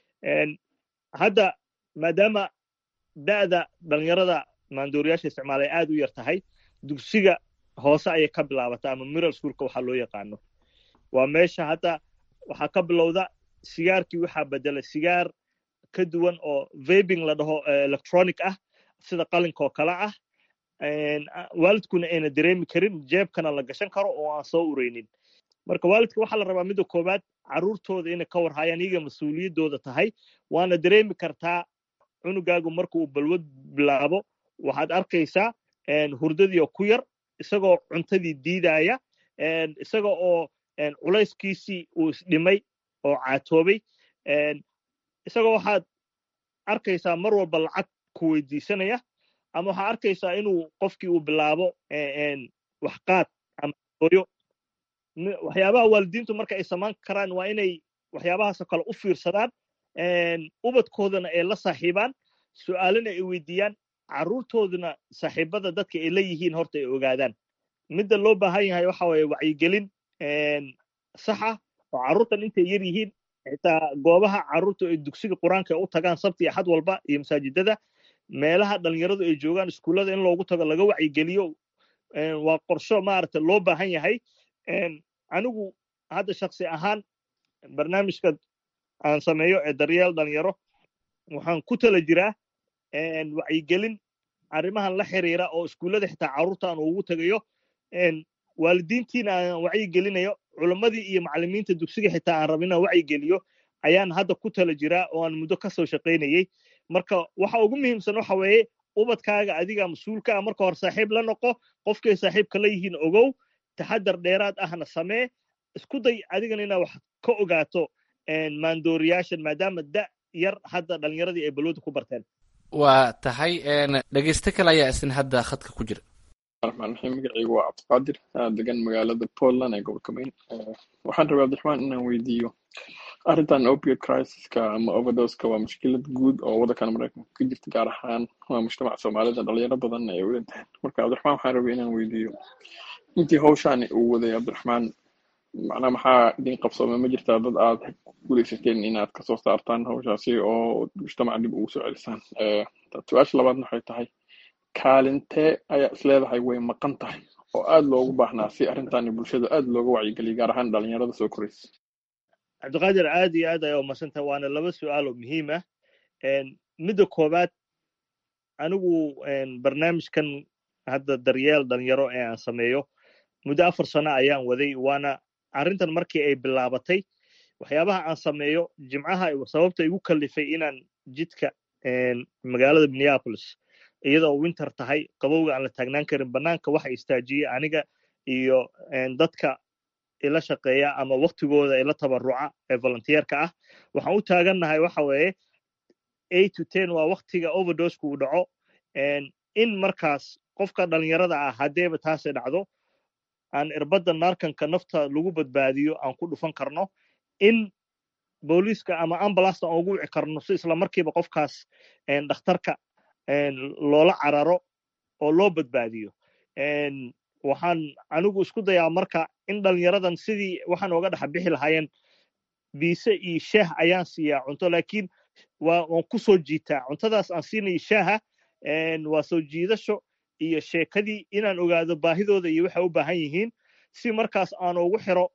M: hadda maadaama da'da dhallinyarada maandooriyaasha isticmaalay aad u yar tahay dugsiga hoose ayay ka bilaabataa ama miral schoolka waxaa loo yaqaano waa meesha hadda waxaa ka bilowda sigaarkii waxaa bedelay sigaar ka duwan oo vabing la dhaho electronic ah sida qalinka oo kale ah waalidkuna ayna dareemi karin jeebkana la gashan karo oo aan soo ureynin marka waalidka waxaa la rabaa midda koowaad carruurtooda inay ka warhayaan iyaga mas-uuliyaddooda tahay waana dareemi kartaa cunugaagu marka uu balwad bilaabo waxaad arkaysaa hurdadii oo ku yar isagoo cuntadii diidaya isaga oo culayskiisii uu isdhimay oo caatoobay isagoo waxaad arkaysaa mar walba lacag ku weydiisanaya ama waxaad arkaysaa inuu qofkii uu bilaabo waxqaad ama hooyo waxyaabaha waalidiintu marka ay samaan karaan waa inay waxyaabahaasoo kale u fiirsadaan ubadkoodana ay la saaxiibaan su'aalana ay weydiiyaan carruurtooduna saaxiibada dadka ay la yihiin horta ay ogaadaan midda loo baahan yahay waxa waye wacyigelin saxa oo carruurtan intay yar yihiin xitaa goobaha carruurta ay dugsiga qur-aanka u tagaan sabti axad walba iyo masaajidada meelaha dhalinyaradu ay joogaan iskuullada in loogu tago laga wacyigeliyo waa qorsho maaragta loo baahan yahay anigu hadda shaksi ahaan barnaamijka aan sameeyo ee daryeel dhalinyaro waxaan ku tala jiraa wacyigelin arrimahan la xiriira oo iskuullada xitaa carruurta aan ugu tagayo waalidiintiina aan wacyigelinayo culammadii iyo macallimiinta dugsiga xitaa aan rabin inaan wacyigeliyo ayaan hadda ku tala jiraa oo aan muddo ka soo shaqaynayey marka waxa ugu muhiimsan waxa weeye ubadkaaga adiga mas-uulka ah marka hore saaxiib la noqo qofkay saaxiibka la yihiin ogow taxadar dheeraad ahna samee isku day adigana inaad wax ka ogaato maandooriyaashan maadaama da yar hadda dhalinyaradii ay balwada ku barteen
L: waa tahay dhegeyste kale ayaa isna hadda khadka ku jira
Q: raxmaan raxiim magacaygu waa cabdiqaadir degan magaalada portland ee gobolka maine waxaan rabaa abdiraxmaan inaan weydiiyo arrintan opiate crisiska ama overdoska waa mushkilad guud oo waddankan maraykanka ka jirta gaar ahaan waa mujtamaca soomaalida dhalinyaro badan ay u dhinteen marka cabdiraxmaan waxaan rabay inaan weydiiyo intii hawshaani uu waday cabdiraxmaan macnaa maxaa idin qabsoome ma jirtaa dad aad guuleysateen inaad kasoo saartaan hawshaasi oo mujtamaca dib ugu soo celisaan su-aasha labaadna waxay tahay kaalintee ayaa isleedahay way maqan tahay oo aad loogu baahnaa si arrintaani bulshada aad looga wacyigeliya gaar ahaan dhalinyarada soo koraysa
M: cabdiqaadir aad iyo aad ayaa umadsantah waana laba su-aal oo muhiim ah midda koowaad anigu barnaamijkan hadda daryeel dhalinyaro ee aan sameeyo muddo afar sano ayaan waday waana arrintan markii ay bilaabatay waxyaabaha aan sameeyo jimcaha sababta igu kallifay inaan jidka magaalada minneapolis iyadoo winter tahay qabowga aan la taagnaan karin bannaanka waxa istaajiyey aniga iyo dadka ila shaqeeya ama waktigooda ila tabaruca ee volunteerka ah waxaan u taagannahay waxa weeye eight to ten waa waktiga overdosku uu dhaco in markaas qofka dhalinyarada ah haddeeba taasay dhacdo aan irbadda naarkanka nafta lagu badbaadiyo aan ku dhufan karno in booliiska ama ambulasta aan ugu wici karno si isla markiiba qofkaas dhakhtarka loola cararo oo loo badbaadiyo waxaan anigu isku dayaa marka in dhalinyaradan sidii waxaan ooga dhex bixi lahaayeen biise iyo shaah ayaan siiyaa cunto laakiin waan ku soo jiitaa cuntadaas aan siinayo shaaha waa soo jiidasho iyo sheekadii inaan ogaado baahidooda iyo waxay u baahan yihiin si markaas aan ugu xiro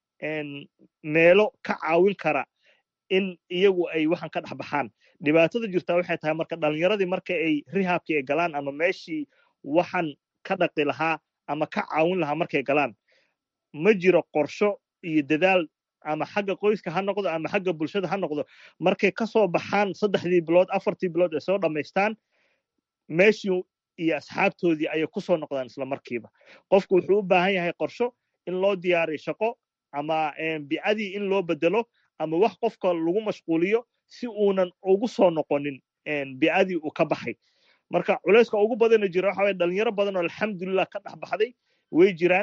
M: meelo ka caawin kara in iyagu ay waxaan ka dhex baxaan dhibaatada jirtaa waxay tahay marka dhalinyaradii marka ay rihaabkii ay galaan ama meeshii waxaan ka dhaqi lahaa ama ka caawin lahaa markay galaan ma jiro qorsho iyo dadaal ama xagga qoyska ha noqdo ama xagga bulshada ha noqdo markay ka soo baxaan saddexdii bilood afartii bilood ay soo dhammaystaan meeshii iyo asxaabtoodii ayay ku soo noqdaan isla markiiba qofku wuxuu u baahan yahay qorsho in loo diyaariyo shaqo ama bicadii in loo bedelo ama wax qofka lagu mashquuliyo si uunan ugu soo noqonin bicadii uu ka baxay marka culayska ugu badana jira waxa waye dhalinyaro badan oo alxamdulilah ka dhex baxday way jiraan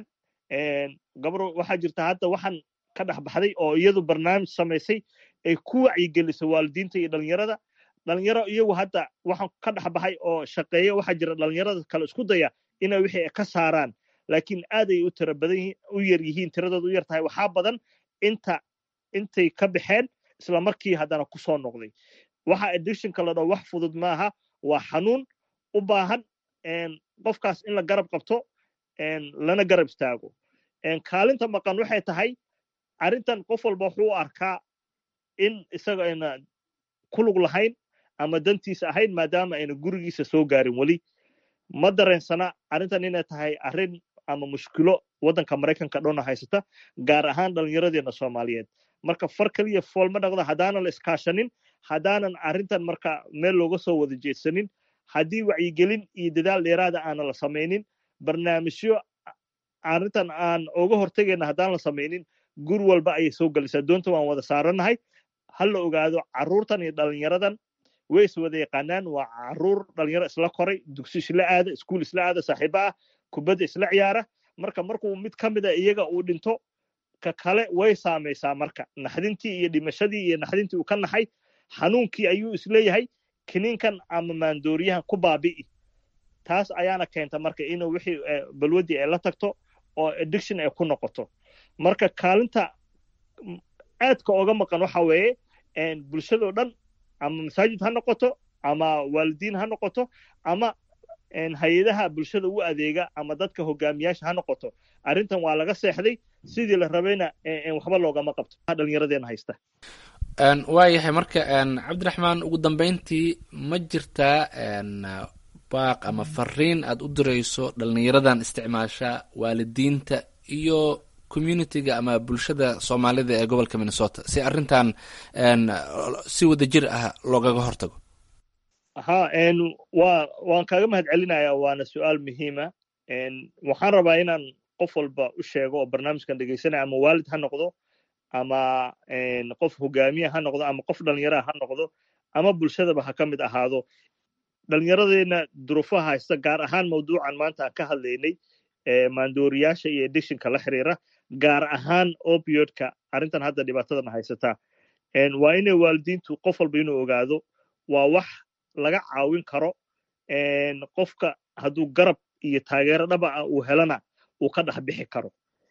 M: gabro waxaa jirta hadda waxaan ka dhex baxday oo iyadu barnaamij samaysay ay ku wacyigelisay waalidiinta iyo dhalinyarada dhalinyaro iyagu hadda waxaan ka dhex baxay oo shaqeeya waxaa jira dhalinyarada kale isku daya inay wixii ka saaraan laakiin aad ay u tira badan u yar yihiin tiradooda u yar tahay waxaa badan inta intay ka baxeen isla markii haddana ku soo noqday waxa addictionka la dhaho wax fudud maaha waa xanuun u baahan qofkaas in la garab qabto lana garab istaago kaalinta maqan waxay tahay arrintan qof walba wuxuu u arkaa in isaga ayna ku lug lahayn ama dantiisa ahayn maadaama ayna gurigiisa soo gaarin weli ma dareensana arrintan inay tahay arrin ama mushkilo waddanka maraykanka dhowna haysata gaar ahaan dhallinyaradeena soomaaliyeed marka far keliya fool ma dhaqda haddaanan la iskaashanin haddaanan arrintan marka meel looga soo wada jeedsanin haddii wacyigelin iyo dadaal dheeraada aanan la samaynin barnaamijyo arrintan aan uga hortegayna haddaan la samaynin gur walba ayay soo gelisaa doonta waan wada saaranahay ha la ogaado carruurtan iyo dhalinyaradan way is wada yaqaanaan waa carruur dhalinyaro isla koray dugsi isla aada iskuul isla aada saaxiiba ah kubadda isla ciyaara marka markuu mid ka mida iyaga uu dhinto ka kale way saamaysaa marka naxdintii iyo dhimashadii iyo naxdintii uu ka naxay xanuunkii ayuu isleeyahay kiniinkan ama maandooriyahan ku baabi'i taas ayaana keenta marka inuu wixii balwaddii ay la tagto oo addiction ay ku noqoto marka kaalinta aadka oga maqan waxa weeye bulshadoo dhan ama masaajid ha noqoto ama waalidiin ha noqoto ama hay-adaha bulshada u adeega ama dadka hogaamiyaasha ha noqoto arrintan waa laga seexday sidii la rabayna waxba loogama qabto dhallinyaradeena haysta
L: waayahay marka cabdiraxmaan ugu dambeyntii ma jirtaa baaq ama fariin aad u dirayso dhallinyaradan isticmaasha waalidiinta iyo communitiga ama bulshada soomaalida ee gobolka minnesota si arrintan si wadajir ah loogaga hortago
M: ha wa waan kaaga mahad celinayaa waana su-aal muhiima waxaan rabaa inaan qof walba u sheego oo barnaamijkan dhegeysanaya ama waalid ha noqdo ama qof hogaamiya ha noqdo ama qof dhallinyaraha ha noqdo ama bulshadaba ha ka mid ahaado dhallinyaradeena duruufaha haysta gaar ahaan mawduucan maanta aan ka hadlaynay maandooriyaasha iyo edictionka la xiriira gaar ahaan opiodka arrintan hadda dhibaatadan haysataa waa inay waalidiintu qof walba inuu ogaado waa wax laga caawin karo qofka hadduu garab iyo taageero dhaba ah uu helana uu ka dhex bixi karo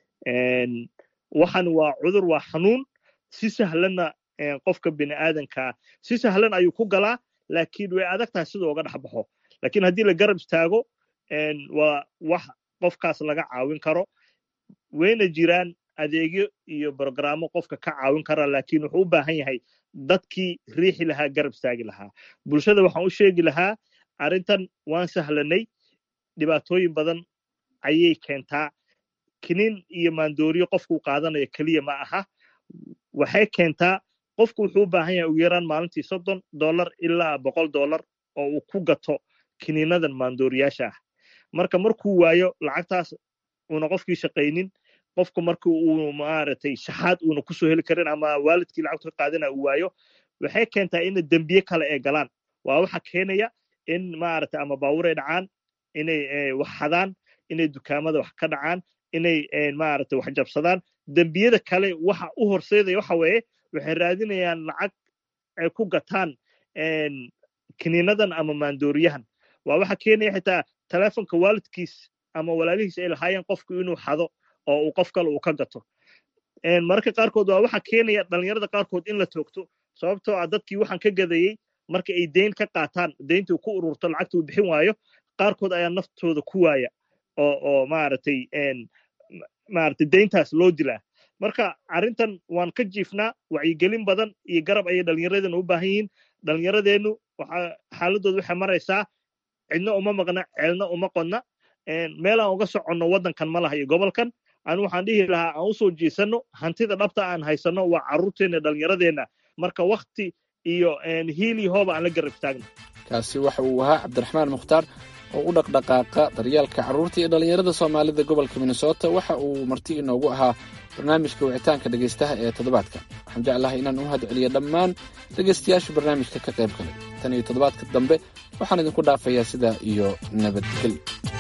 M: waxan waa cudur waa xanuun si sahlanna qofka bini aadankaa si sahlan ayuu ku galaa laakiin way adag tahay siduu oga dhex baxo lakiin haddii la garab istaago waa wax qofkaas laga caawin karo wayna jiraan adeegyo iyo brogrammo qofka ka caawin kara laakiin wuxuu u baahan yahay dadkii riixi lahaa garab istaagi lahaa bulshada waxaan u sheegi lahaa arrintan waan sahlanay dhibaatooyin badan ayay keentaa kinin iyo maandooriyo qofkuu qaadanayo keliya ma aha waxay keentaa qofku wuxuu u baahan yahay ugu yaraan maalintii soddon dollar ilaa boqol dollar oo uu ku gato kiniinadan maandooriyaasha ah marka markuu waayo lacagtaas uuna qofkii shaqaynin qofku marka uu maaragtay shaxaad uuna kusoo heli karin ama waalidkii lacagtu ka qaadana uu waayo waxay keentaa ina dembiye kale ay galaan waa waxa keenaya in maaragtay ama baabuur ay dhacaan inay wax xadaan inay dukaamada wax ka dhacaan inay maaragtay wax jabsadaan dembiyada kale waxa u horseedaya waxa weeye waxay raadinayaan lacag ay ku gataan kiniinadan ama maandooriyahan waa waxa keenaya xitaa telefonka waalidkiis ama walaalihiis ay lahaayeen qofku inuu xado oo uu qof kale uu ka gato mararka qaarkood waa waxa keenaya dhallinyarada qaarkood in la toogto sababtoo ah dadkii waxaan ka gadayey marka ay deyn ka qaataan deyntuu ku ururto lacagta uu bixin waayo qaarkood ayaa naftooda ku waaya oo oo maaragtay maaragtay deyntaas loo dilaa marka arrintan waan ka jiifnaa wacyigelin badan iyo garab ayay dhallinyaradeennu u baahan yihiin dhallinyaradeennu waxa xaaladooda waxay maraysaa cidna uma maqna ceelna uma qodna meelaan uga soconno waddankan ma laha iyo gobolkan anu waxaan dhihi lahaa aan usoo jiisanno hantida dhabta aan haysanno waa carruurteenna dhallinyaradeenna marka wakti iyo hiili hooba aan la garab istaagno
L: kaasi waxa uu ahaa cabdiraxmaan mukhtaar oo u dhaqdhaqaaqa daryaalka carruurta iyo dhallinyarada soomaalida gobolka minnesota waxa uu marti inoogu ahaa barnaamijka wicitaanka dhegaystaha ee toddobaadka waxaan jeclahay inaan u mahadceliyo dhammaan dhegaystayaasha barnaamijka ka qayb galay tan iyo toddobaadka dambe waxaan idinku dhaafayaa sidaa iyo nabadgelyo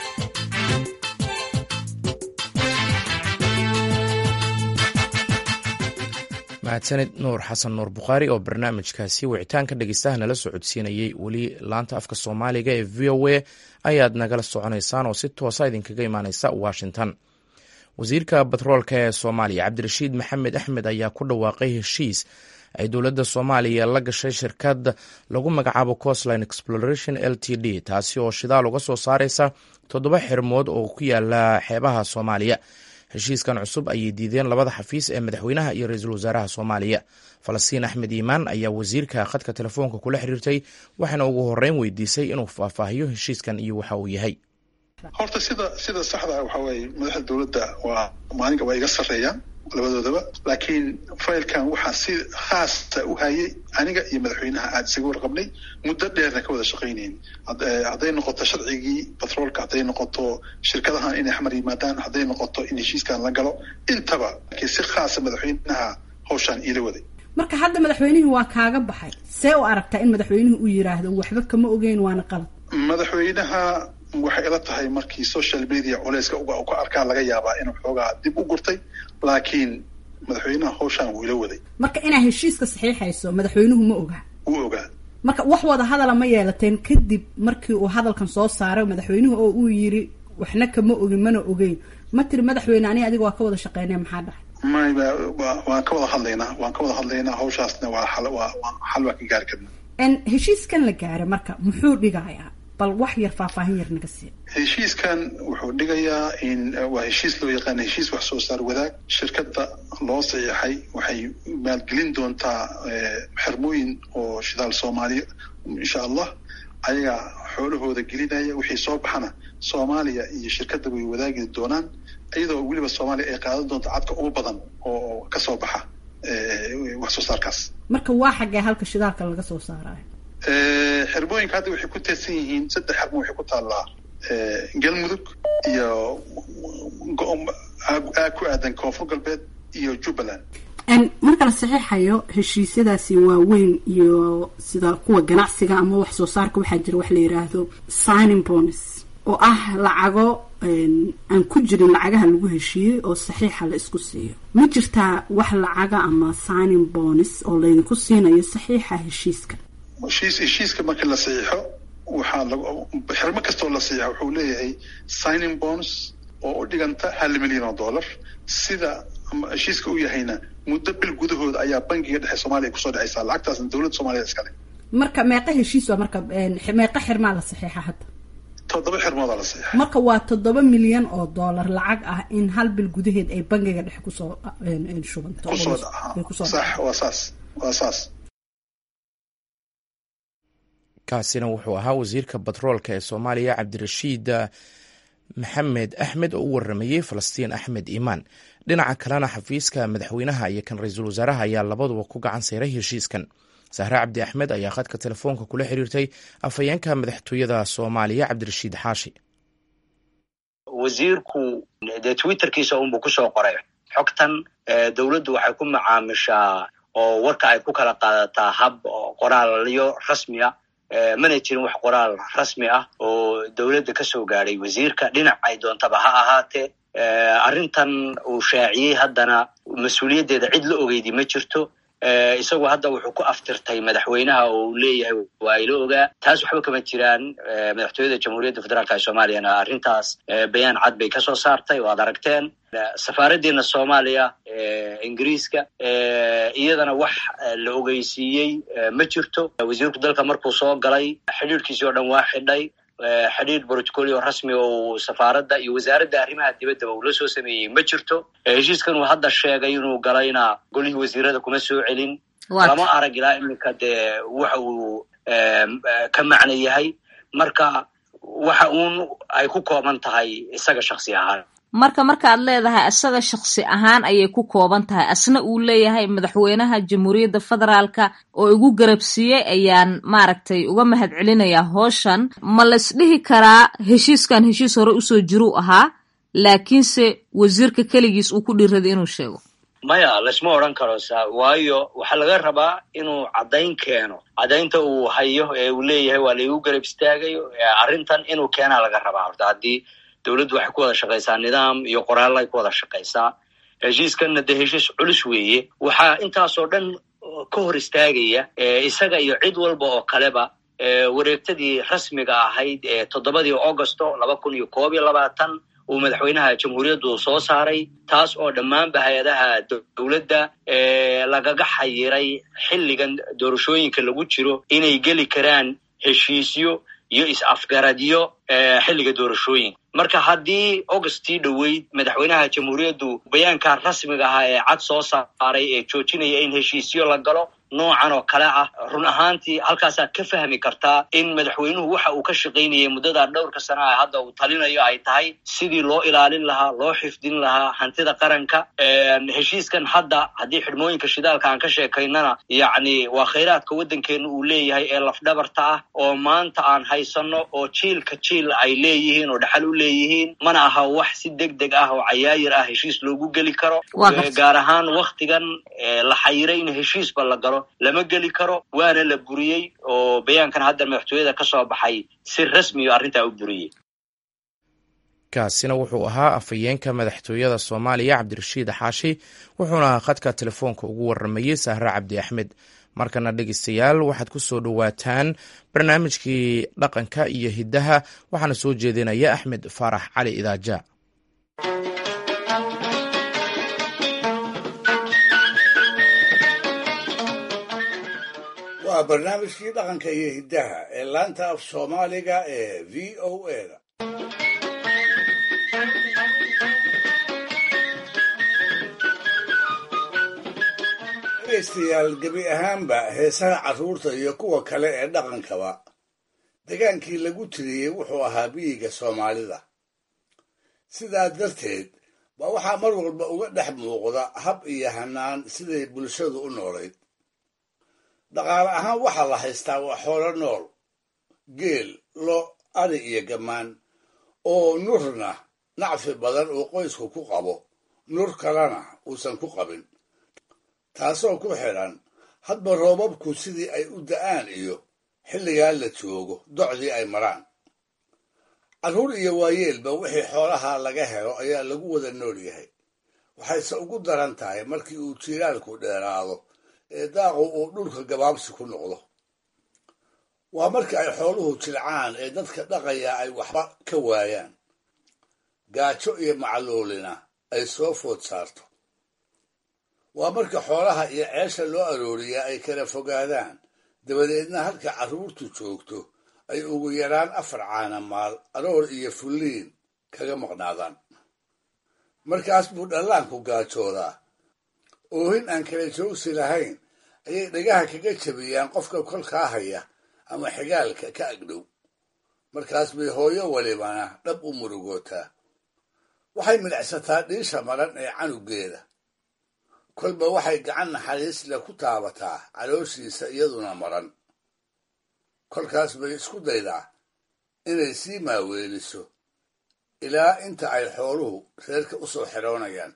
A: mahadsanid nuur xasan nuur bukhaari oo barnaamijkaasi wicitaanka dhegeystaha nala socodsiinayey weli laanta afka soomaaliga ee v o a ayaad nagala soconaysaan oo si toosa idinkaga imaaneysa washington wasiirka batroolka ee soomaaliya cabdirashiid maxamed axmed ayaa ku dhawaaqay heshiis ay dowladda soomaaliya la gashay shirkad lagu magacaabo costline exploration l t d taasi oo shidaal uga soo saareysa toddoba xirmood oo ku yaala xeebaha soomaaliya heshiiskan cusub ayay diideen labada xafiis ee madaxweynaha iyo ra-iisul wasaaraha soomaaliya falastiin axmed iimaan ayaa wasiirka khadka telefoonka kula xiriirtay waxaana ugu horeyn weydiisay inuu faahfaahiyo heshiiskan iyo waxa uu yahay
R: horta sida sida saxda waxa weeye madaxda dowladda waa maalinka waa iga sarreeyaan labadoodaba laakiin faylkan waxaa si khaasa u hayay aniga iyo madaxweynaha aada isaga warqabnay muddo dheerna ka wada shaqaynayn hadday noqoto sharcigii batroolka hadday noqoto shirkadahan inay xamar yimaadaan hadday noqoto in heshiiskan la galo intaba laakiin si khaasa madaxweynaha hawshaan iila waday
S: marka hadda madaxweynihii waa kaaga baxay see u aragtaa in madaxweynuhu uu yiraahdo waxba kama ogeyn waana qalad
R: madaxweynaha waxay ila tahay markii social media culeyska uga ka arkaa laga yaabaa inuu xoogaa dib u gurtay laakiin madaxweynaha hawshaan wuu ila waday
S: marka inaa heshiiska saxiixayso madaxweynuhu ma ogaa
R: wuu ogaa
S: marka wax wada hadala ma yeelateen kadib markii uu hadalkan soo saaray madaxweynuhu oo uu yiri waxna kama ogin mana ogeyn ma tiri madaxweyne ani adiga waa ka wada shaqeynaya maxaa dhahay
R: may waan ka wada hadlaynaa waan ka wada hadlaynaa hawshaasna waa xal waa xal waa ka gaari karnaa
S: heshiiskan la gaara marka muxuu dhigayaa bal wax yar faahfaahin yar naga siiya
R: heshiiskan wuxuu dhigayaa in waa heshiis loo yaqaana heshiis wax soo saar wadaag shirkadda loo saxiixay waxay maalgelin doontaa xirmooyin oo shidaal soomaaliya insha allah ayagaa xoolahooda gelinaya wixii soo baxana soomaaliya iyo shirkadda way wadaagi doonaan iyadoo weliba soomaaliya ay qaadan doonto cadka ugu badan oo ka soo baxa wax soo saarkaas
S: marka waa xaggee halka shidaalka laga soo saarayo
R: xirmooyinka hadda waxay ku teedsan yihiin saddex xirmo waxay ku taallaa galmudug iyo aag ku aadan koonfur galbeed iyo jubbaland
S: marka la saxiixayo heshiisyadaasi waaweyn iyo sida kuwa ganacsiga ama wax soo saarka waxaa jira wax la yiraahdo signing bonus oo ah lacago aan ku jirin lacagaha lagu heshiiyey oo saxiixa la isku siiyo ma jirtaa wax lacaga ama signing bonus oo laydinku siinayo saxiixa heshiiska
R: heshiis heshiiska marka la saxiixo waxaa lag xirmo kastoo la saxiixo wuxuu leeyahay signing bonus oo u dhiganta hal milyan oo dollar sida heshiiska u yahayna muddo bil gudahooda ayaa bangiga dhexe soomaaliya kusoo dhexaysaa lacagtaasna dowladda soomaliya iskale
S: marka meeqa heshiis waa marka meeqa xirmaa la saxiixa hadda
R: toddoba xirmoodaa la saxiixa
S: marka waa toddoba milyan oo dollar lacag ah in hal bil gudaheed ay bangiga dhexe kusoo shubanto
R: kusoo sax waa saas waa saas
A: kaasina wuxuu ahaa wasiirka batroolka ee soomaaliya cabdirashiid maxamed axmed oo u waramayey falastiin axmed iimaan dhinaca kalena xafiiska madaxweynaha iyo kan ra-iisul wasaaraha ayaa labaduba ku gacan sayray heshiiskan sahre cabdi axmed ayaa khadka telefoonka kula xiriirtay afhayeenka madaxtooyada soomaaliya cabdirashiid xaashi
T: wasiirku dee twitterkiisa unbuu kusoo qoray xogtan dowladdu waxay ku macaamishaa oo warka ay ku kala qaadataa hab qoraalyo rasmi ah mana jirin wax qoraal rasmi ah oo dowladda kasoo gaadhay wasiirka dhinac ay doontaba ha ahaatee arrintan uu shaaciyey haddana mas-uuliyaddeeda cid la ogeydi ma jirto isagu hadda wuxuu ku aftirtay madaxweynaha oo uu leeyahay waa ila ogaa taas waxba kama jiraan madaxtooyada jamhuuriyadda federaalka ee soomaaliyana arrintaas bayaan cad bay kasoo saartay oo ad aragteen safaaraddiina soomaaliya ingiriiska iyadana wax la ogeysiiyey ma jirto wasiirku dalka markuu soo galay xidhiirkiisii oo dhan waa xidhay xidhiir brotocolio rasmi oo safaaradda iyo wasaaradda arrimaha dibaddaba uu la soo sameeyey ma jirto heshiiskan uu hadda sheegay inuu galayna golihii wasiirada kuma soo celin lama arag ilaa iminka dee waxa uu ka macno yahay marka waxa uun ay ku kooban tahay isaga shaksi ahaan
U: marka markaad leedahay isaga shaksi ahaan ayay ku kooban tahay asna uu leeyahay madaxweynaha jamhuuriyadda federaalka oo igu garabsiiyey ayaan maaragtay uga mahad celinayaa hooshan ma laisdhihi karaa heshiiskan heshiis hore usoo jiruu ahaa laakiinse wasiirka keligiis uu ku dhiiraday inuu sheego
T: maya laysma odran karo sa waayo waxaa laga rabaa inuu caddayn keeno caddaynta uu hayo ee uu leeyahay waa laigu garab istaagayo arrintan inuu keenaa laga rabaa horta haddii dowladdu waxay ku wada shaqaysaa nidaam iyo qoraalla ay ku wada shaqaysaa heshiiskanna dee heshiis culus weeye waxaa intaasoo dhan ka hor istaagaya isaga iyo cid walba oo kaleba wareegtadii rasmiga ahayd ee toddobadii augosto laba kun iyo koob iyo labaatan uu madaxweynaha jamhuuriyaddu soo saaray taas oo dhammaanba hay-adaha dowladda lagaga xayiray xilligan doorashooyinka lagu jiro inay geli karaan heshiisyo iyo is-afgaradyo xilliga doorashooyinka marka haddii augustii dhoweyd madaxweynaha jamhuuriyaddu bayaanka rasmiga ahaa ee cad soo saaray ee joojinaya in heshiisyo la galo noocan oo kale ah run ahaantii halkaasaad ka fahmi kartaa in madaxweynuhu waxa uu ka shaqaynayay muddadaa dhowrka sana ah hadda uu talinayo ay tahay sidii loo ilaalin lahaa loo xifdin lahaa hantida qaranka heshiiskan hadda haddii xidhmooyinka shidaalka aan ka sheekaynana yacni waa khayraadka waddankeena uu leeyahay ee lafdhabarta ah oo maanta aan haysano oo jiilka jiil ay leeyihiin oo dhaxal u leeyihiin mana aha wax si deg deg ah oo cayaayir ah heshiis loogu geli karo gaar ahaan waktigan la xayiray in heshiisba la galo lama geli karo waana la buriyey oo bayaankan hadda madaxtooyada ka soo baxay si rasmiyo arrintaa u buriyey
A: kaasina wuxuu ahaa afhayeenka madaxtooyada soomaaliya cabdirashiid xaashi wuxuuna khadka telefoonka ugu waramayey sahre cabdi axmed markana dhegeystayaal waxaad ku soo dhowaataan barnaamijkii dhaqanka iyo hiddaha waxaana soo jeedinaya axmed faarax cali idaaja
C: waa barnaamijkii dhaqanka iyo hiddaha ee laanta af soomaaliga ee v o eda dhegaystayaal gebi ahaanba heesaha carruurta iyo kuwa kale ee dhaqankaba degaankii lagu tiriyey wuxuu ahaa biyiga soomaalida sidaa darteed baa waxaa mar walba uga dhex muuqda hab iyo hanaan siday bulshadu u noolayd dhaqaale ahaan waxaa la haystaa waa xoolo nool geel lo ari iyo gammaan oo nurna nacfi badan uu qoysku ku qabo nur kalena uusan ku qabin taasoo ku xidhan hadba roobabku sidii ay u da'aan iyo xilligaa la joogo docdii ay maraan carruur iyo waayeelba wixii xoolaha laga helo ayaa lagu wada nool yahay waxayse ugu daran tahay markii uu jiilaalku dheeraado ee daaqu uu dhulka gabaabsi ku noqdo waa marka ay xooluhu jilcaan ee dadka dhaqaya ay waxba ka waayaan gaajo iyo macluulina ay soo food saarto waa marka xoolaha iyo ceesha loo arooriyaa ay kala fogaadaan dabadeedna halka carruurtu joogto ay ugu yaraan afar caanamaal aroor iyo fulliin kaga maqnaadaan markaas buu dhallaanku gaajoodaa oohin aan kala joogsi lahayn ayay dhagaha kaga jabiyaan qofka kolkaa haya ama xigaalka ka agdhow markaas bay hooyo walibana dhab u murugootaa waxay midhacsataa dhiisha maran ee canugeeda kolba waxay gacan naxariis leh ku taabataa calooshiisa iyaduna maran kolkaas bay isku daydaa inay sii maaweeliso ilaa inta ay xooluhu reerka u soo xidhoonayaan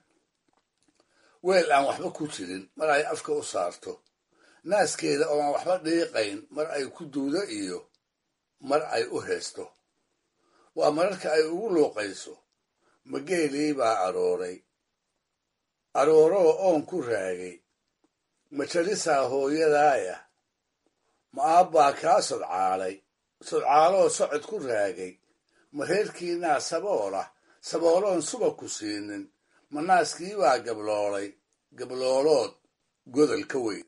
C: weel aan waxba ku jirin mar ay afka u saarto naaskeeda oo aan waxba dhiiqayn mar ay ku duudo iyo mar ay u heesto waa mararka ay ugu luuqayso mageelii baa arooray arooroo oon ku raagay ma jalisaa hooyadaaya ma aabbaa kaa sodcaalay sodcaaloo socod ku raagay ma reerkiinaa saboolah sabooloon suba ku siinin ma naaskii baa gabloolay gabloolood godol ka weyn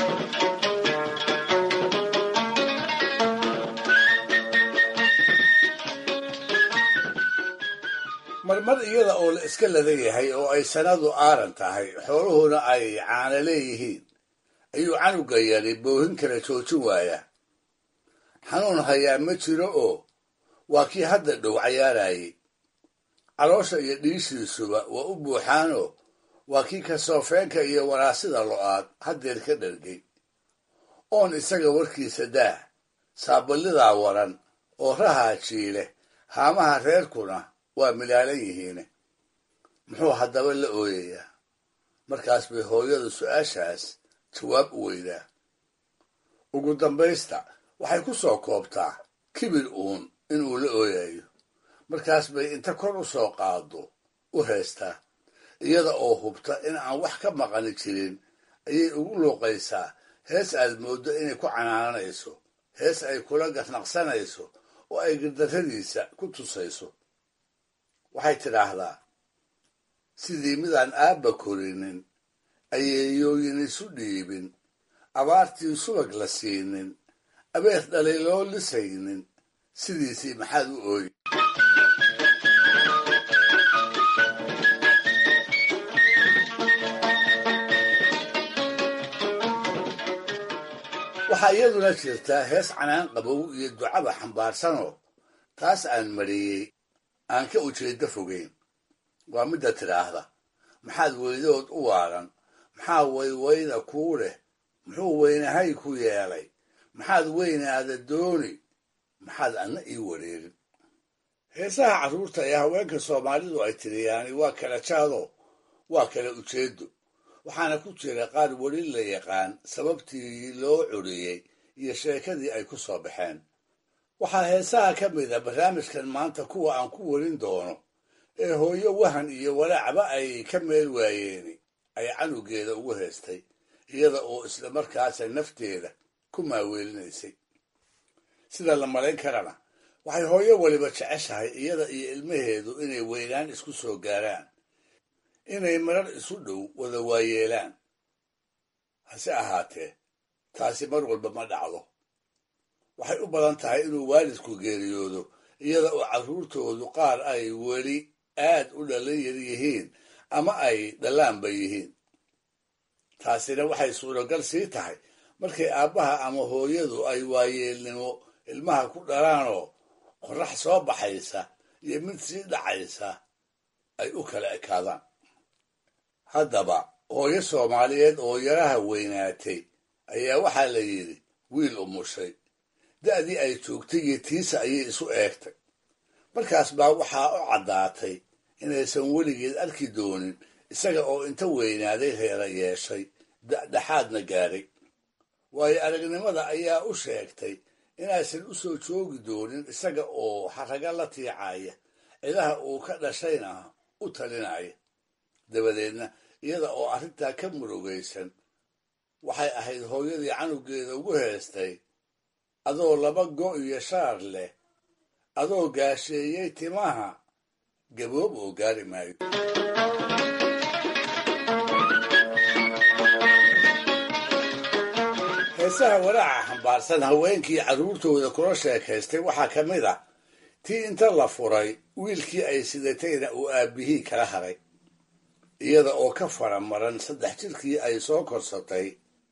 C: marmar iyada oo la iska ladan yahay oo ay sanadu aaran tahay xooluhuna ay caana leeyihiin ayuu canuga yari boohin kala joojin waayaa xanuun hayaa ma jiro oo waa kii hadda dhow cayaarayay caloosha iyo dhiishiisuba waa u buuxaanoo waa kii kasoofeenka iyo waraasida lo'aad haddeer ka dhargay oon isaga warkiisa daah saaballidaa waran oo rahaa jiile haamaha reerkuna waa milaalan yihiine muxuu haddaba la ooyayaa markaas bay hooyadu su-aashaas jawaab u weydaa ugu dambaysta waxay ku soo koobtaa kibir uun inuu la ooyayo markaas bay inta kor u soo qaado u heestaa iyada oo hubta in aan wax ka maqani jirin ayay ugu luuqaysaa hees aad mooddo inay ku canaananayso hees ay kula garnaqsanayso oo ay gardarradiisa ku tusayso waxay tidhaahdaa sidii midaan aabba korinin ayeeyooyin isu dhiibin abaartii subag la siinin abeer dhalay loo lisaynin sidiisii maxaad u ooyi waxaa iyaduna jirtaa hees canaan qabow iyo ducaba xambaarsanoo taas aan mariyey aan ka ujeeddo fogeyn waa midda tidhaahda maxaad weydood u waaran maxaa waywayda kuu leh muxuu weynahay ku yeelay maxaad weynaada dooni maxaad anna ii wareerin heesaha carruurta ee haweenka soomaalidu ay tiriyaani waa kala jaado waa kala ujeeddo waxaana ku jira qaar weli la yaqaan sababtii loo curiyey iyo sheekadii ay ku soo baxeen waxaa heesaha ka mid a barnaamijkan maanta kuwa aan ku werin doono ee hooyo wahan iyo walaacba ay ka meel waayeeni ay canugeeda ugu heestay iyada oo isla markaasa nafteeda ku maaweelinaysay sida la malayn karana waxay hooyo weliba jeceshahay iyada iyo ilmaheedu inay weynaan isku soo gaaraan inay marar isu dhow wada waayeelaan hase ahaatee taasi mar walba ma dhacdo waxay u badan tahay inuu waalidku geeriyoodo iyada oo carruurtoodu qaar ay weli aad u dhalin yar yihiin ama ay dhallaanba yihiin taasina waxay suuragal sii tahay markay aabbaha ama hooyadu ay waayeelnimo ilmaha ku dhalaanoo qorrax soo baxaysa iyo mid sii dhacaysa ay u kala ekaadaan haddaba hooyo soomaaliyeed oo yaraha weynaatay ayaa waxaa la yidhi wiil umushay da'dii ay joogtay iyo tiisa ayay isu eegtay markaas baa waxaa u caddaatay inaysan weligeed arki doonin isaga oo inta weynaaday reera yeeshay dhexaadna gaadhay waayo aragnimada ayaa u sheegtay inaysan u soo joogi doonin isaga oo xaraga la tiicaya cidaha uu ka dhashayna u talinaya dabadeedna iyada oo arrintaa ka murugaysan waxay ahayd hooyadii canugeeda ugu heestay adoo laba go' iyo shaar leh adoo gaasheeyey timaha gaboob oo gaari maayo heesaha walaaca xambaarsan haweenkii carruurtooda kula sheekaystay waxaa ka mid ah tii inta la furay wiilkii ay sidatayna uu aabbihii kala haray iyada oo ka faramaran saddex jirkii ay soo korsatay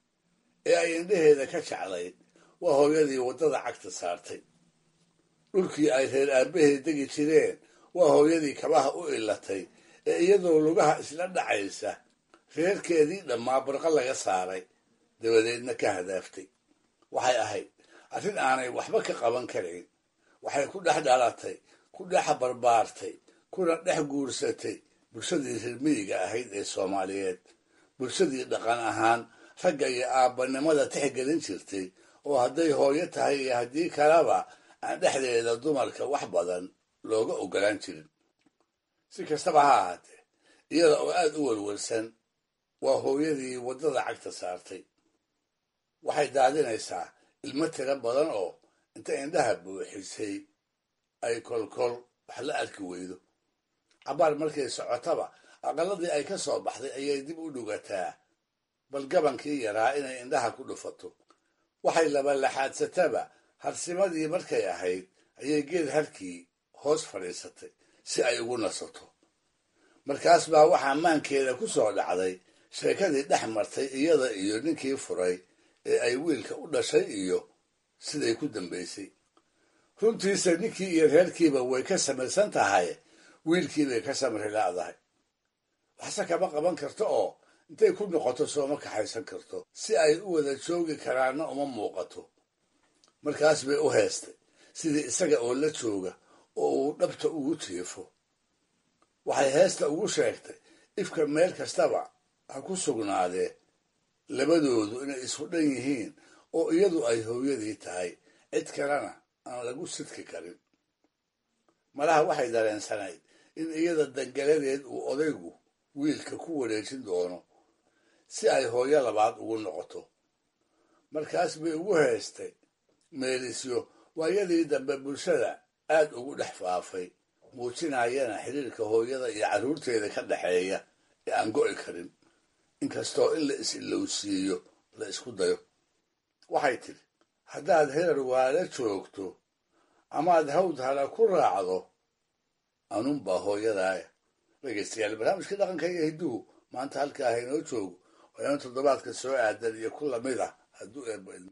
C: ee ay indhaheeda ka jeclayd waa hooyadii waddada cagta saartay dhulkii ay reer aabbaheed degi jireen waa hooyadii kabaha u ilatay ee iyadoo lugaha isla dhacaysa reerkeedii dhammaa barqa laga saaray dabadeedna ka hadaaftay waxay ahayd arrin aanay waxba ka qaban karayn waxay ku dhex dhalatay ku dhex barbaartay kuna dhex guursatay bulshadii reermiyiga ahayd ee soomaaliyeed bulshadii dhaqan ahaan ragga iyo aabbanimada tixgelin jirtay oo hadday hooyo tahay iyo haddii kaleba aan dhexdeeda dumarka wax badan looga ogolaan jirin si kastaba ha ahaatee iyada oo aad u welwelsan waa hooyadii waddada cagta saartay waxay daadinaysaa ilmo tiro badan oo inta indhaha buuxisay ay kolkol wax la arki weydo cabaar markay socotaba aqalladii ay ka soo baxday ayay dib u dhugataa bal gabankii yaraa inay indhaha ku dhufato waxay labalaxaadsataba harsimadii markay ahayd ayay geed harkii hoos fadhiisatay si ay ugu nasato markaas baa waxaa maankeeda ku soo dhacday sheekadii dhex martay iyada iyo ninkii furay ee ay wiilka u dhashay iyo siday ku dambaysay runtiisa ninkii iyo reerkiiba way ka samaysan tahay wiilkiibay ka samri la'dahay waxse kama qaban karto oo intay ku noqoto sooma kaxaysan karto si ay u wada joogi karaanna uma muuqato markaas bay u heestay sidii isaga oo la jooga oo uu dhabta ugu jiifo waxay heesta ugu sheegtay ifka meel kastaba ha ku sugnaadee labadoodu inay isku dhan yihiin oo iyadu ay hooyadii tahay cid kalena aan lagu sidki karin malaha waxay dareensanayd in iyada dangaladeed uu odaygu wiilka ku wareejin doono si ay hooyo labaad ugu noqoto markaas bay ugu heestay meelisyo waayadii dambe bulshada aad ugu dhex faafay muujinayana xiriirka hooyada iyo carruurteeda ka dhexeeya ee aan go'i karin inkastoo in la is-ilowsiiyo la isku dayo waxay tidhi haddaad herar waala joogto amaad hawd hala ku raacdo anunbaa hooyadaaya dhegaystayaal barnaamijkii dhaqanka iyo hidduhu maanta halkaa haynoo joogo waa in toddobaadka soo aadan iyo ku lamid ah hadduu eebbo idmo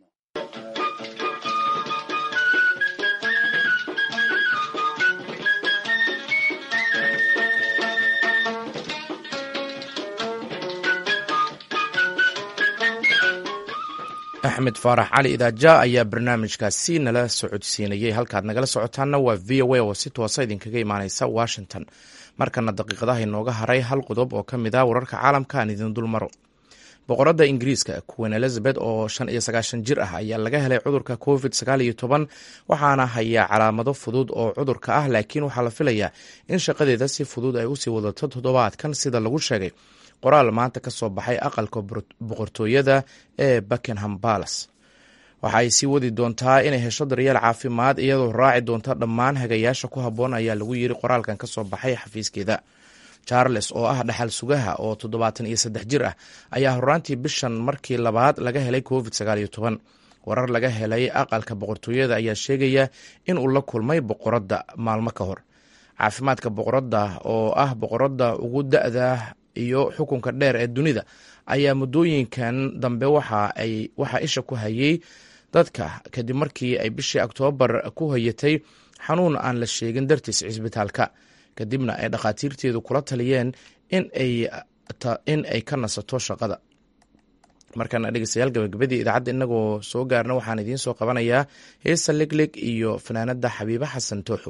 A: axmed faarax cali idaaja ayaa barnaamijkaasi nala socodsiinayay halkaad nagala socotaanna waa v o a oo si toosa idinkaga imaaneysa washington markana daqiiqadaha inooga haray hal qodob oo ka mid ah wararka caalamka aan idin dul maro boqoradda ingiriiska queen elizabeth oo shan iyo sagaashan jir ah ayaa laga helay cudurka covid sagaal iyo toban waxaana hayaa calaamado fudud oo cudurka ah laakiin waxaa la filayaa in shaqadeeda si fudud ay usii wadato toddobaadkan sida lagu sheegay qoraal maanta ka soo baxay aqalka boqortooyada ee buckingham palace waxa ay sii wadi doontaa inay hesho daryeel caafimaad iyadoo raaci doonta dhammaan hagayaasha ku habboon ayaa lagu yiri qoraalkan ka soo baxay xafiiskeeda charles oo ah dhaxal sugaha oo toddobaatan iyo saddex jir ah ayaa horaantii bishan markii labaad laga helay covid sagaal iyo toban warar laga helay aqalka boqortooyada ayaa sheegaya in uu la kulmay boqoradda maalmo ka hor caafimaadka boqoradda oo ah boqoradda ugu da-da iyo xukunka dheer ee dunida ayaa muddooyinkan dambe waxaa isha ku hayay dadka kadib markii ay bishii oktoobar ku hayatay xanuun aan la sheegin dartiis cisbitaalka kadibna ay dhakhaatiirteedu kula taliyeen in ay ka nasato shaqada markaana dhegeystayaal gabagabadii idaacadda inagoo soo gaarna waxaan idiin soo qabanayaa heesa legleg iyo fanaanada xabiibe xasan tooxow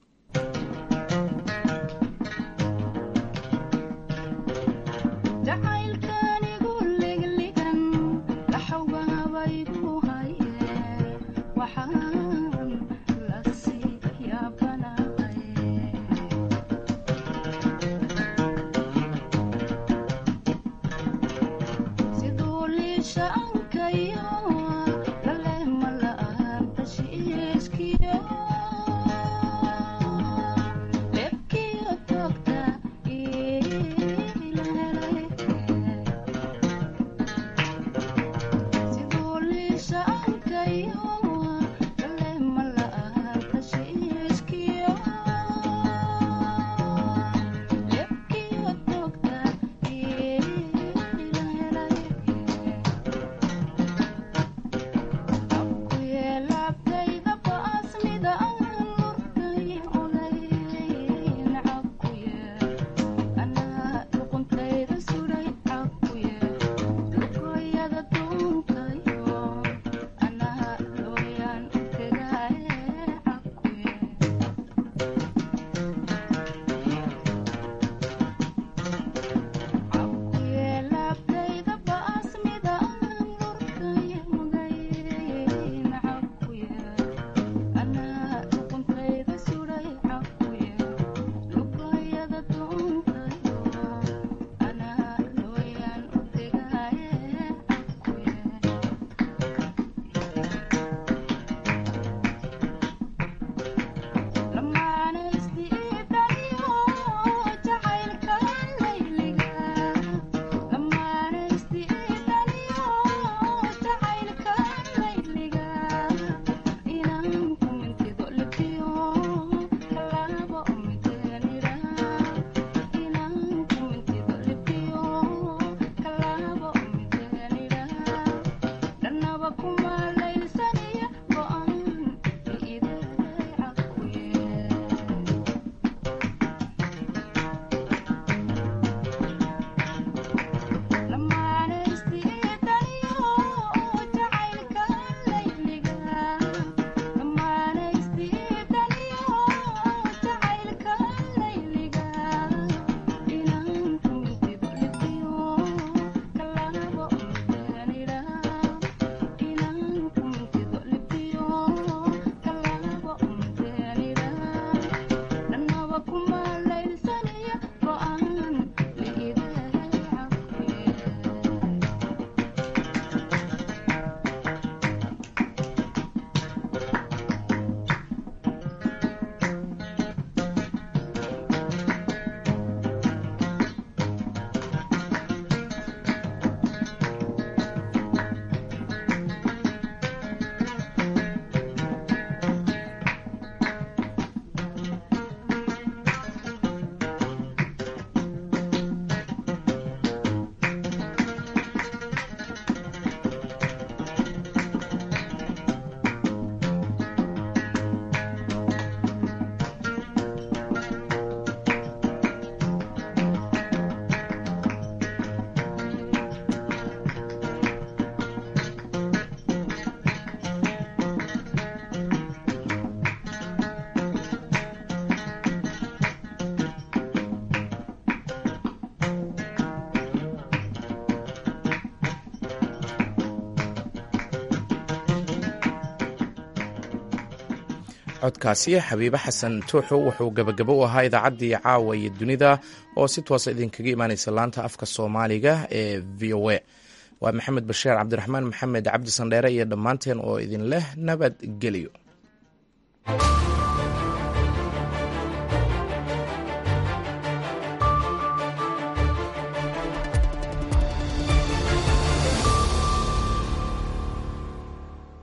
A: codkaasi xabiibe xasan tuuxu wuxuu gabagabo u ahaa idaacaddii caawa iyo dunida oo si toosa idinkaga imaaneysa laanta afka soomaaliga ee v o a waa maxamed basheer cabdiraxmaan maxamed cabdi sandheere iyo dhammaanteen oo idin leh nabadgelyo